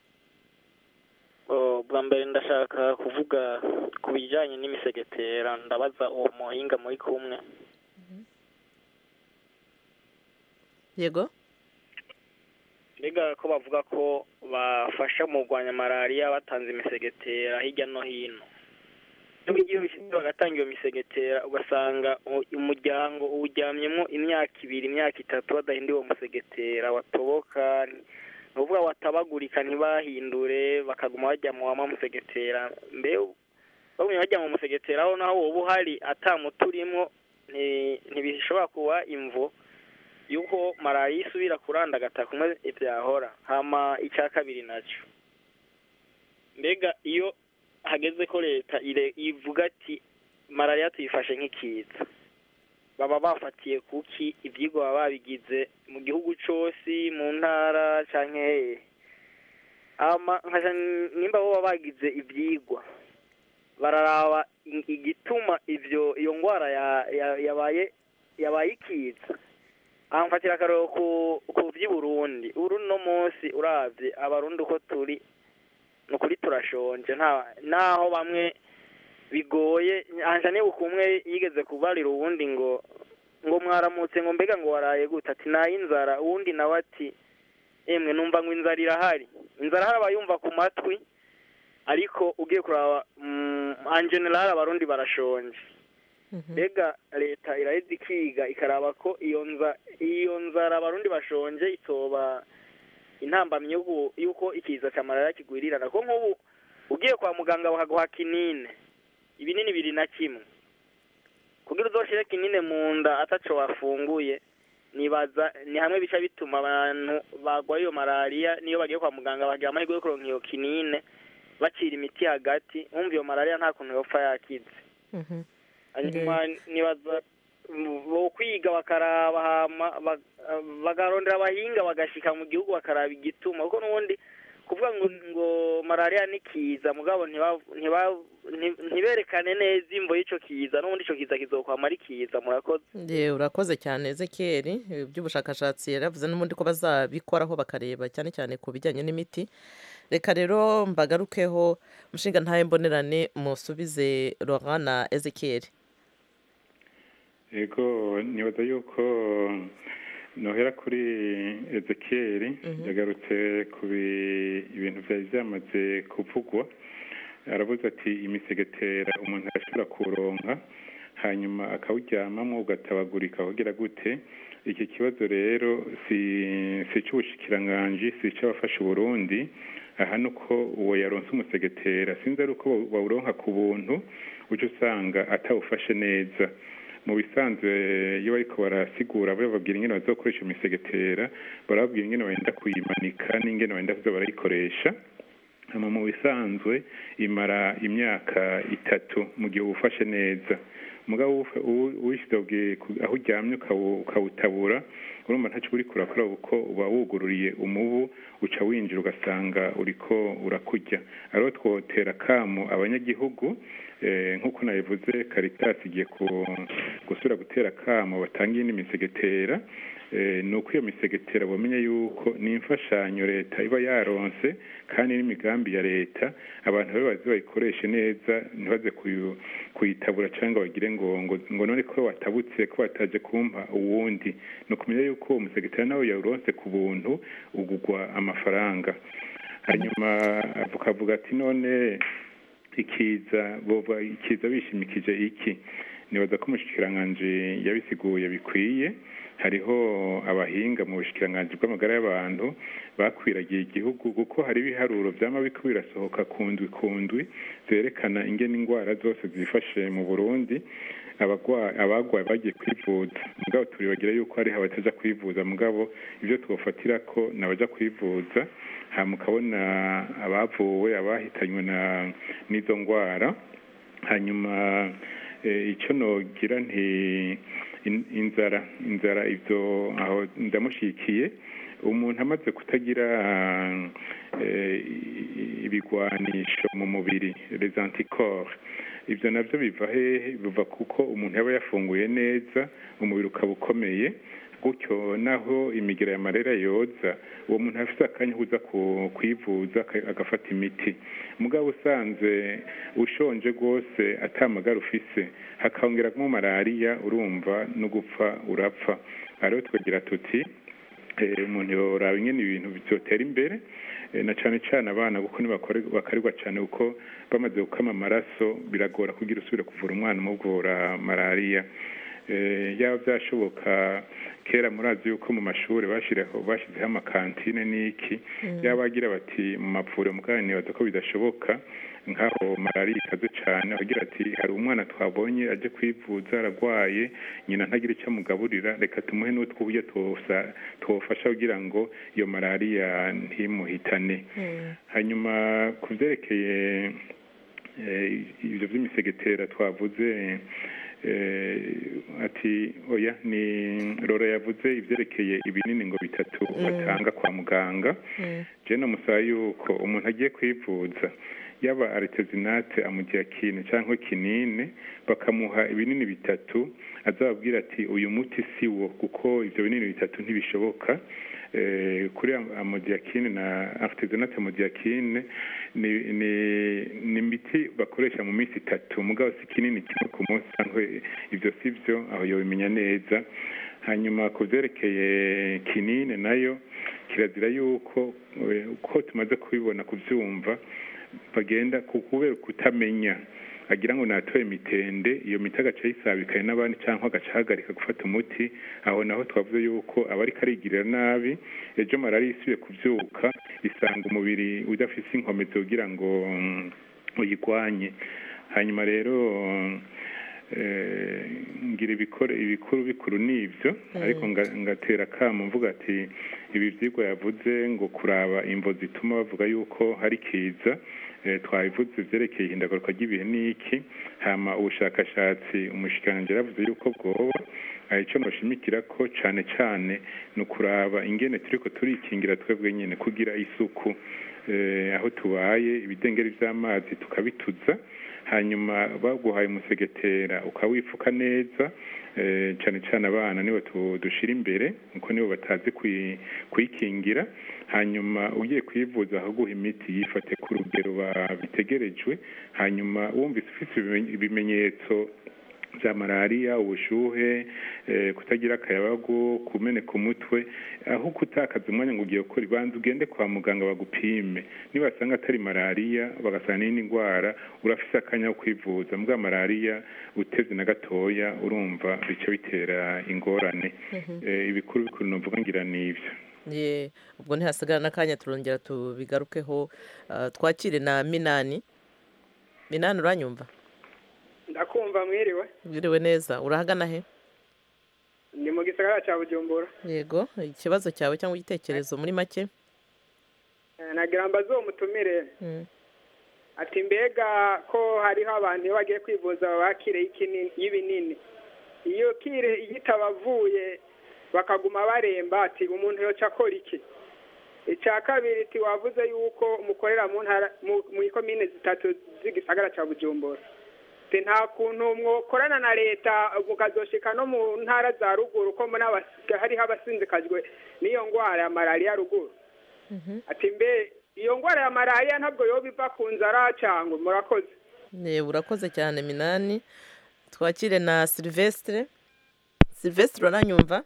M: Oh, bwa mbere ndashaka kuvuga ku bijyanye n'imisegetera ndabaza uwo muhinga muri kumwe
A: yego
M: mbega ko bavuga ko bafasha mu kurwanya malariya batanze imisegetera hirya no hino nubwo igihe bishyitse bagatanga iyo misegetera ugasanga u- umuryango uwuryamyemo imyaka ibiri imyaka itatu badahinduye uwo musegetera watoboka ni ukuvuga watabagurika ntibahindure bakaguma bajya mu wama musegetera mbe bagumye bajya mu musegetera aho naho woba uhari atamuti urimo nti- ntibishobora kuba imvo yuko malariya isubira kurandagata kumwe byahora hama icya kabiri nacyo mbega iyo hageze ko leta ire- ivuga ati malariya tuyifashe nk'ikiza baba bafatiye kuki ibyigwa baba babigize mu gihugu cyose mu ntara cyangwa hehe hama nkaja nimba bo baba bagize ibyigwa bararaba i- igituma ivyo iyo ndwara ya- ya- yabaye yabaye ikiza amfatira akarero ku ku by'i Burundi uru no munsi uravye abarundi uko turi ni ukuri turashonje nta naho bamwe bigoye anja nibuka umwe yigeze kubarira uwundi ngo ngo mwaramutse ngo mbega ngo waraye gute ati nayo inzara uwundi nawe ati emwe numva ngo inzara irahari inzara hari abayumva ku matwi ariko ugiye kuraba mm, en general abarundi barashonje mbega leta iraheza ikiga ikaraba ko iyo nza iyo nzara abarundi bashonje itoba intambamyi y'uko- y'uko ikiza cya malariya kigwirirana ko nk'ubu ugiye kwa muganga bakaguha kinine ibinini biri na kimwe kugira uzoshire kinine mu nda ataco wafunguye nibaza ni hamwe bica bituma abantu bagwaye iyo malariya niyo bagiye kwa muganga bagira amahirwe yo kuronka iyo kinine bacira imiti hagati wumva iyo malariya nta kuntu yopfa yakize hanyuma nibaza bo kwiga bakaraba hama ba- bagarondera abahinga bagashika mu gihugu bakaraba igituma kuko n'ubundi kuvuga ngo ngo malariya ni kiza mugabo ntiba- ntiba- nti- ntiberekane neza imvo y'ico kiza n'ubundi ico kiza kizokwama ari kiza murakoze
A: Ye, urakoze cyane Ezekiel iby'ubushakashatsi yaravuze n'ubundi ko bazabikoraho bakareba cyane cyane ku bijyanye n'imiti reka rero mbagarukeho mushinga ntaye mbonerane musubize Laurent na Ezekiel
H: yego nibaza yuko nohera kuri ezekiyeri yagarutse ku bi- ibintu byari byamaze kuvugwa aravuze ati imisegetera umuntu arashobora kuronka hanyuma akawuryamamo ugatabagurika kugira gute iki kibazo rero si si icy'ubushikiranganji si icy'abafasha uburundi aha ni uko uwo yaronse umusegetera sinzi ari uko bawuronka ku buntu ujya usanga atawufashe neza mu bisanzwe iyo bariko barasigura bababwira ingene bazokoresha imisegetera barababwira ingene bagenda kuyimanika n'ingene bagenda kuza barayikoresha hama mu bisanzwe imara imyaka itatu mu gihe uwufashe neza mugabo uwishyize aho uryamye ukawutabura urumva ntacyo uri kurakora kuko uba wugururiye umubu uca winjira ugasanga uriko urakurya ariho twotera akamu abanyagihugu nk'uko nabivuze karitasi igiye gusubira gutera akamu batanga iyindi misegetera ni uko iyo misegetera bamenya yuko ni imfashanyo leta iba yaronse kandi n'imigambi ya leta abantu babe bazi bayikoreshe neza ntibaze kuyitabura cyangwa bagire ngo ngo none ko watabutse ko bataje kumpa uwundi ni ukumenya yuko uwo musegetera nawe yawuronse ku buntu ugugwa amafaranga hanyuma avuga ati none ikiza bova ikiza bishimikije iki nibaza ko umushikiranganji yabisiguye bikwiye hariho abahinga mu bushikiranganji bw'amagara y'abantu bakwiragiye igihugu kuko hari ibiharuro byama biko birasohoka ku ndwi ku ndwi zerekana ingene indwara zose zifashe mu burundi abagwayi bagiye kwivuza mugabo turibagira yuko hariho abataja kwivuza mugabo ibyo twofatira ko nabaja kwivuza hama ukabona abavuwe abahitanywe n'izo ndwara hanyuma icyo nogira nti inzara inzara ibyo aho ndamushyigikiye umuntu amaze kutagira ibigwanisho mu mubiri les anticorps ibyo nabyo biva hehe biva kuko umuntu yaba yafunguye neza umubiri ukaba ukomeye gutyo naho imigira ya marera yoza uwo muntu afite akanya kuza kwivuza agafata imiti mugabo usanze ushonje rwose atamagara ufise hakongera malariya urumva no gupfa urapfa rero twagira tuti umuntu yoraba ingene ibintu byotera imbere na cyane cyane abana kuko ntibakarirwa cyane kuko bamaze gukama amaraso biragora kugira usubire kuvura umwana umuvura malariya yaba byashoboka kera murazi yuko mu mashuri bashyizeho amakantine n'iki yaba bagira bati mu mavuriro mugani baza ko bidashoboka nk'aho malariya ikaze cyane agira ati hari umwana twabonye ajya kwivuza ararwaye nyina ntagira icyo amugaburira reka tumuhe n'utw'uburyo tuwufasha kugira ngo iyo malariya ntimuhitane hanyuma ku byerekeye ibyo by'imisegetera twavuze ati oya ni rora yavuze ibyerekeye ibinini ngo bitatu batanga kwa muganga jena namusaba yuko umuntu agiye kwivuza yaba aritezinate amugira kintu cyangwa kinini bakamuha ibinini bitatu azababwira ati uyu muti si wo kuko ibyo binini bitatu ntibishoboka kuri amodiyakine na aritezinate amodiyakine ni imiti bakoresha mu minsi itatu mugabo si kinini kimwe ku munsi cyangwa ibyo si byo aho yabimenya neza hanyuma ku byerekeye kinini nayo kirazira yuko uko tumaze kubibona kubyumva bagenda kubera kutamenya agira ngo natoye mitende iyo miti agaca yisabikaye n'abandi cyangwa agaca ahagarika gufata umuti aho naho twavuze yuko aba ariko arigirira nabi ejo malariya isubiye kubyuka isanga umubiri udafite inkomezi kugira ngo uyigwanye hanyuma rero ngira ibikuru bikuru ni ibyo ariko ngatera akamu mvuga ati ibi byigwa yavuze ngo kuraba imvo zituma bavuga yuko hari kiza twabivuze byerekeye ihindagaruka ry'ibihe n'iki hama ubushakashatsi umushikiranganji yaravuze yuko bwoba icyo mushimikira ko cyane cyane ni ukuraba ingene turiko turikingira twebwe nyine kugira isuku aho tubaye ibidengeri by'amazi tukabituza hanyuma baguhaye umusegetera ukawifuka neza cyane cyane abana nibo dushyira imbere kuko nibo batazi kuyikingira hanyuma ugiye kwivuza ahaguha imiti yifate ku rugero bitegerejwe hanyuma wumvise ufite ibimenyetso za malariya ubushuhe kutagira akayabagu kumeneka umutwe aho kutakaza umwanya ngo ugiye gukora ibanza ugende kwa muganga bagupime nibasanga atari malariya bagasanga n'indi ndwara urafise akanya ko kwivuza mbwa malariya uteze na gatoya urumva bica bitera ingorane ibikuru bikuru novuga ngira n'ivyo
A: ye ubwo ntihasigara n'akanya turongera tubigarukeho twakire na minani minani uranyumva
N: ndakumva mwiriwe
A: mwiriwe neza urahagana he
N: ni mu gisagara cya bujumbura
A: yego ikibazo cyawe cyangwa igitekerezo muri make
N: nagira mbaze uwo mutumire ati mbega ko hariho abantu iyo bagiye kwivuza babakire y'ibinini iyo kire iyo itabavuye bakaguma baremba ati umuntu yoca akora iki icya kabiri ati wavuze yuko mukorera mu ikomine zitatu z'igisagara cya bujumbura nta kuntu mwokorana na leta mukazoshika no mu ntara za ruguru ko hariho abasinzikajwe n'iyo ndwara ya malariya ruguru ati mbe iyo ndwara ya malariya ntabwo yoba iva ku nzara cyangwa murakoze
A: urakoze cyane minani twakire na silvestre silvestre uranyumva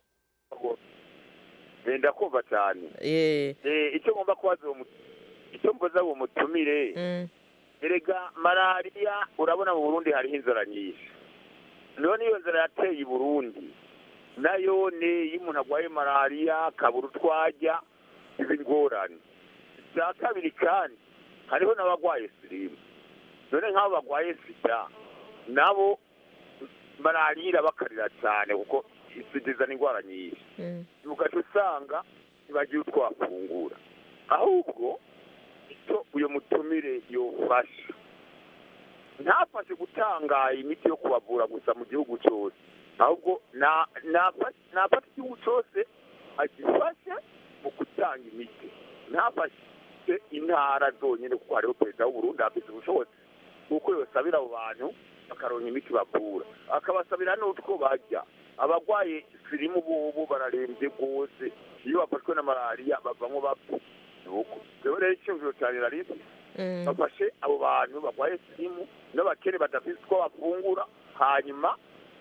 O: wenda kumva cyane icyo ngomba kubaza icyo mbaza uwo mutumire erega malariya urabona mu burundi hariho inzara nyinshi none iyo nzara yateye i burundi nayo ni iyo umuntu arwaye malariya akabura utwajya izi ngorane icya kabiri kandi hariho n'abarwaye sirimu none nk'abo barwaye sida nabo malariya irabakarira cyane kuko zizana indwara nyinshi ugaca usanga ntibagira utwo bafungura ahubwo icyo uyu mutumire yofasha ntafashe gutanga imiti yo kubavura gusa mu gihugu cyose ahubwo nafata igihugu cyose agifashe mu gutanga imiti ntafashe intara zonyine kuko hariho perezida w'uburundi afite ubushobozi kuko yosabira abo bantu bakaronka imiti bavura akabasabira n'utwo bajya abarwaye sirimu bubu bararembye rwose iyo bafashwe na malariya bavamo bapfa rero rero icyumviro cyane rarisi bafashe abo bantu barwaye sirimu n'abakene badafite utwo bafungura hanyuma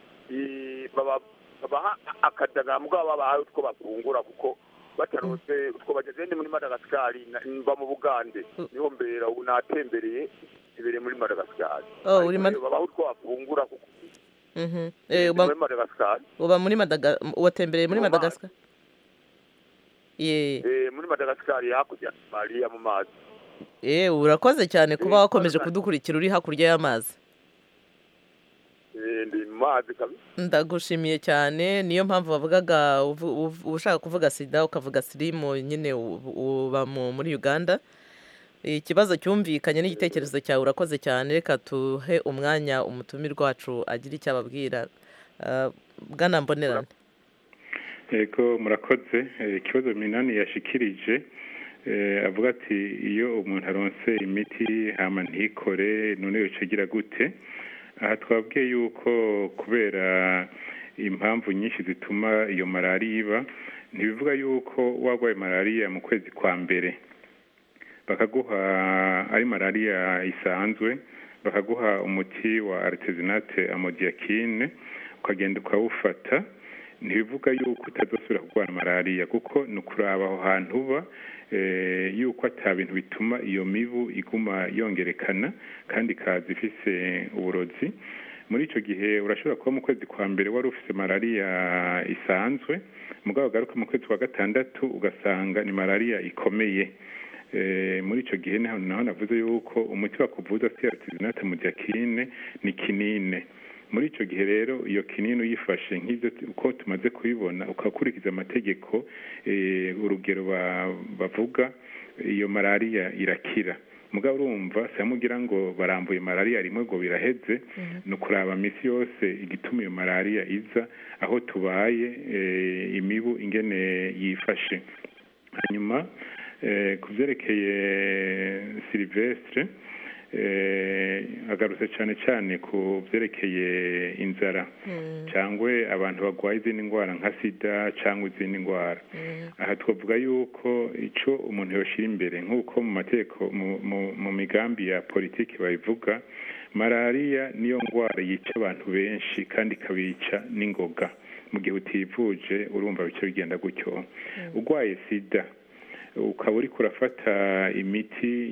O: babaha akadagara mugabo babahaye utwo bafungura kuko batarose utwo bageze ndi muri madagasikari mva mu bugande niho mbera ubu natembereye ibereye muri madagasikari babaha utwo bafungura kuko muri madagasikari
A: uba muri madagascar watembereye muri madagascar
O: muri madagasikari hakurya mariya mu mazi
A: yewe urakoze cyane kuba wakomeje kudukurikira uri hakurya y'amazi
O: ndi mu mazi kabisa
A: ndagushimiye cyane niyo mpamvu bavugaga ushaka kuvuga sida ukavuga sirimu nyine uba muri uganda ikibazo cyumvikanye n'igitekerezo cyawe urakoze cyane reka tuhe umwanya umutumirwa wacu agira icyo ababwira bwana mbonerane
H: yego murakoze ikibazo minani yashikirije avuga ati iyo umuntu aronse imiti hama ntikore none yocagira gute aha twabwiye yuko kubera impamvu nyinshi zituma iyo malariya iba ntibivuga yuko warwaye malariya mu kwezi kwa mbere bakaguha ari malariya isanzwe bakaguha umuti wa aritezinate amodiyakine ukagenda ukawufata ntibivuga yuko utazasubira kurwara malariya kuko ni ukuraba aho hantu uba yuko ata bintu bituma iyo mibu iguma yongerekana kandi ikaza ifise uburozi muri icyo gihe urashobora kuba mu kwezi kwa mbere wari ufite malariya isanzwe mugabo ugaruka mu kwezi kwa gatandatu ugasanga ni malariya ikomeye muri icyo gihe naho navuze yuko umuti wakuvuza si aritizinate mu diakine ni kinine muri icyo gihe rero iyo kinini uyifashe nk'ibyo uko tumaze kubibona ukakurikiza amategeko urugero bavuga iyo malariya irakira mugabo urumva samugira ngo barambuye malariya rimwe ngo biraheze ni ukuraba minsi yose igituma iyo malariya iza aho tubaye imibu ingene yifashe hanyuma ku byerekeye silivesitire agarutse cyane cyane ku byerekeye inzara cyangwa abantu barwaye izindi ndwara nka sida cyangwa izindi ndwara aha twavuga yuko icyo umuntu yashyira imbere nk'uko mu mategeko mu migambi ya politiki babivuga malariya niyo ndwara yica abantu benshi kandi ikabica n'ingoga mu gihe utivuje urumva bice bigenda gutyo urwaye sida ukaba uriko urafata imiti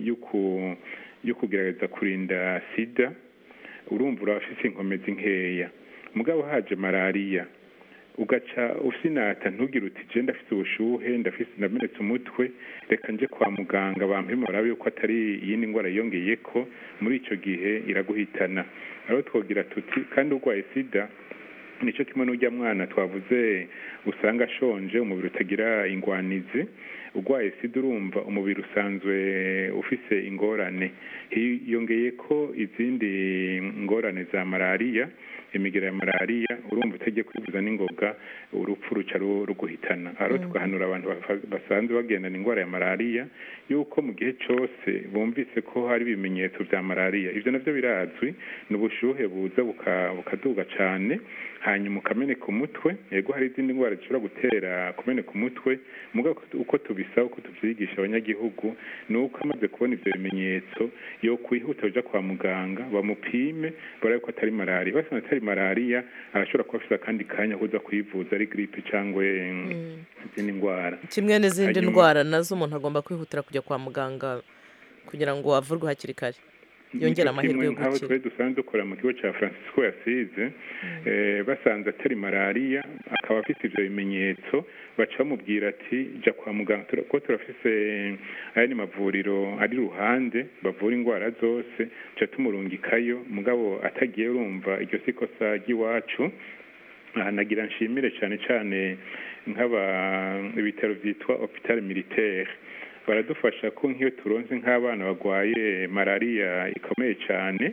H: yo kugerageza kurinda sida urumva urafise inkomezi nkeya mugabo haje malariya ugaca usinata ntugire uti je ndafise ubushuhe ndafise ndamenetse umutwe reka nje kwa muganga bampima barabe yuko atari iyindi ndwara yiyongeye ko muri ico gihe iraguhitana aho twogira tuti kandi urwaye sida nicyo kimwe n'ujya mwana twavuze usanga ashonje umubiri utagira ingwanizi urwaye sida urumva umubiri usanzwe ufise ingorane hiyongeye ko izindi ngorane za malariya imigera ya malariya urumva utagiye kwivuza n'ingoga urupfu ruca ruguhitana aho tugahanura abantu basanzwe bagendana indwara ya malariya yuko mu gihe cyose bumvise ko hari ibimenyetso bya malariya ibyo nabyo birazwi ni ubushuhe buza bukaduga cyane hanyuma ukameneka umutwe yego hari izindi ndwara zishobora gutera kumeneka umutwe mugabo uko tubisaba uko tubyigisha abanyagihugu ni uko amaze kubona ibyo bimenyetso yo kwihuta ujya kwa muganga bamupime barabe ko atari malariya basanze atari malariya arashobora kuba afite akandi kanya kuza kwivuza ari giripe cyangwa izindi ndwara
A: kimwe n'izindi ndwara nazo umuntu agomba kwihutira kujya kwa muganga kugira ngo avurwe hakiri kare yongera amahirwe yo
H: gukira twari dusanzwe dukora mu kigo cya francisco yasize basanze atari malariya akaba afite ibyo bimenyetso baca bamubwira ati jya kwa muganga kuko turafise ayandi mavuriro ari iruhande bavura indwara zose tuca tumurungikayo mugabo atagiye urumva iryo si ikosa ry'iwacu nagira nshimire cyane cyane nk'aba ibitaro byitwa hopitale militaire baradufasha ko nk'iyo turonze nk'abana barwaye malariya ikomeye cyane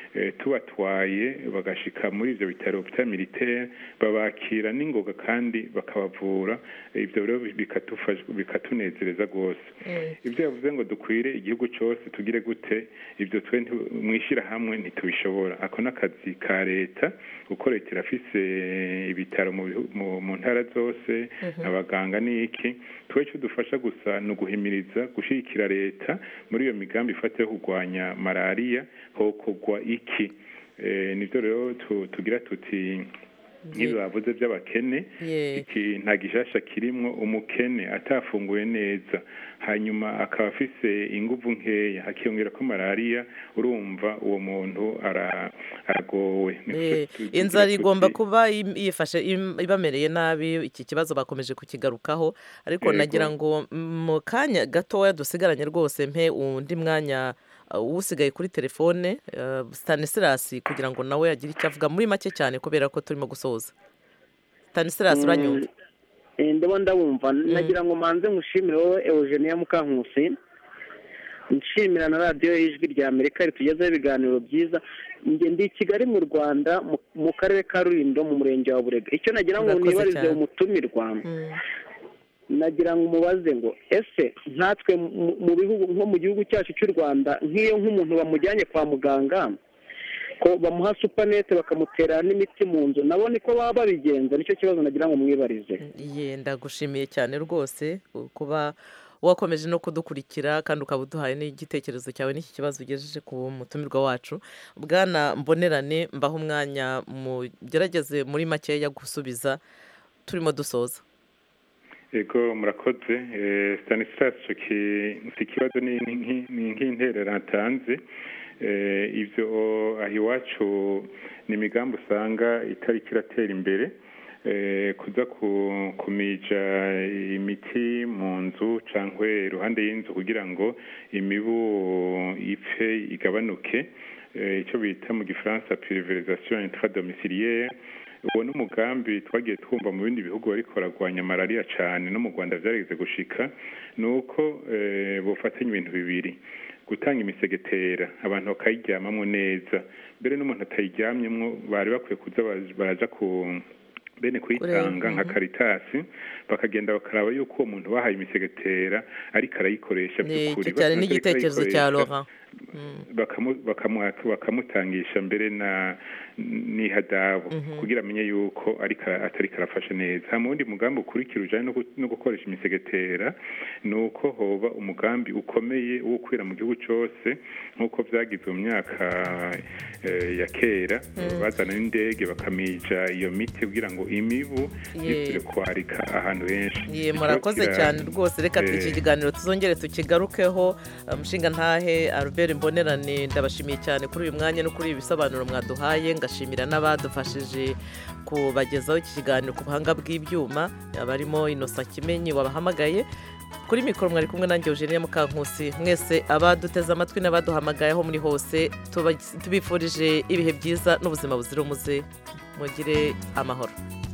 H: tubatwaye bagashika muri ibyo bitaro bita militaire babakira n'ingoga kandi bakabavura ibyo rero bikatunezereza rwose ibyo yavuze ngo dukwire igihugu cyose tugire gute ibyo twe mwishyirahamwe ntitubishobora ako n'akazi ka leta kuko leta irafise ibitaro mu ntara zose abaganga n'iki twe icyo dufasha gusa ni uguhimiriza gushyigikira leta muri iyo migambi ifata yo kurwanya malariya hokogwa iki nibyo rero tugira tuti nk'ibi bavuze by'abakene iki nta gishasha kirimo umukene atafunguye neza hanyuma akaba afise inguvu nkeya hakiyongera ko malariya urumva uwo muntu aragowe
A: inzara igomba kuba yifashe ibamereye nabi iki kibazo bakomeje kukigarukaho ariko nagira ngo mu kanya gatoya dusigaranye rwose mpe undi mwanya usigaye kuri telefone Stanislas kugira ngo nawe agire icyo avuga muri make cyane kubera ko turimo gusoza Stanislas uranyumva
D: ndabona ndabumva nagira ngo manze nkushimire wowe Eugenia Mukankusi nshimira na radiyo y'ijwi rya amerika ritugezeho ibiganiro byiza njye ndi i kigali mu rwanda mu karere ka rurindo mu murenge wa burega icyo nagira ngo nibarize umutumirwa nagira ngo umubaze ngo ese nkatwe mu bihugu nko mu gihugu cyacu cy'u rwanda nk'iyo nk'umuntu bamujyanye kwa muganga ko bamuha supanete bakamutera n'imiti mu nzu nabo niko baba babigenza nicyo kibazo nagira ngo mwibarize
A: yenda gushimiye cyane rwose kuba wakomeje no kudukurikira kandi ukaba uduhaye n'igitekerezo cyawe n'iki kibazo ugejeje ku mutumirwa wacu bwana mbonerane mbaho umwanya mugerageze muri makeya gusubiza turimo dusoza
H: ego murakoze stanislas si ikibazo ni nk'interera atanze ibyo aho iwacu ni imigambi usanga itari kiratera imbere kuza kumija imiti mu nzu cyangwa iruhande y'inzu kugira ngo imibu ipfe igabanuke icyo bita mu gifaransa puriverizasiyo intradomiciliere uwo ni umugambi twagiye twumva mu bindi bihugu bariko baragwanya malariya cyane no mu rwanda byarigeze gushika ni uko bufatanya ibintu bibiri gutanga imisegetera abantu bakayiryamamo neza mbere n'umuntu atayiryamyemo bari bakwiye kuza baraja ku bene kuyitanga nka karitasi bakagenda bakaraba yuko uwo muntu bahaye imisegetera ariko arayikoresha
A: by'ukuri cyane n'igitekerezo cya Laurent
H: bakamutangisha mbere na n'ihadabu kugira amenye yuko atari karafashe neza hama uwundi mugambi ukurikira ujanye no gukoresha imisegetera ni uko hoba umugambi ukomeye wo gukwira mu gihugu cose nk'uko vyagize mu myaka ya kera bazana n'indege bakamija iyo miti kugira ngo imibu isubire kwarika ahantu henshi
A: murakoze cyane rwose reka iki kiganiro tuzongere tukigarukeho mushinga ntahe albert mbonerane ndabashimiye cyane kuri uyu mwanya no kuri ibi bisobanuro mwaduhaye ngashimira n'abadufashije kubagezaho iki kiganiro ku buhanga bw'ibyuma abarimo inosa kimenyi wabahamagaye kuri mikoro mwari kumwe nanjye eugenie mukankusi mwese abaduteze amatwi n'abaduhamagaye aho muri hose tubifurije ibihe byiza n'ubuzima buzira umuze mugire amahoro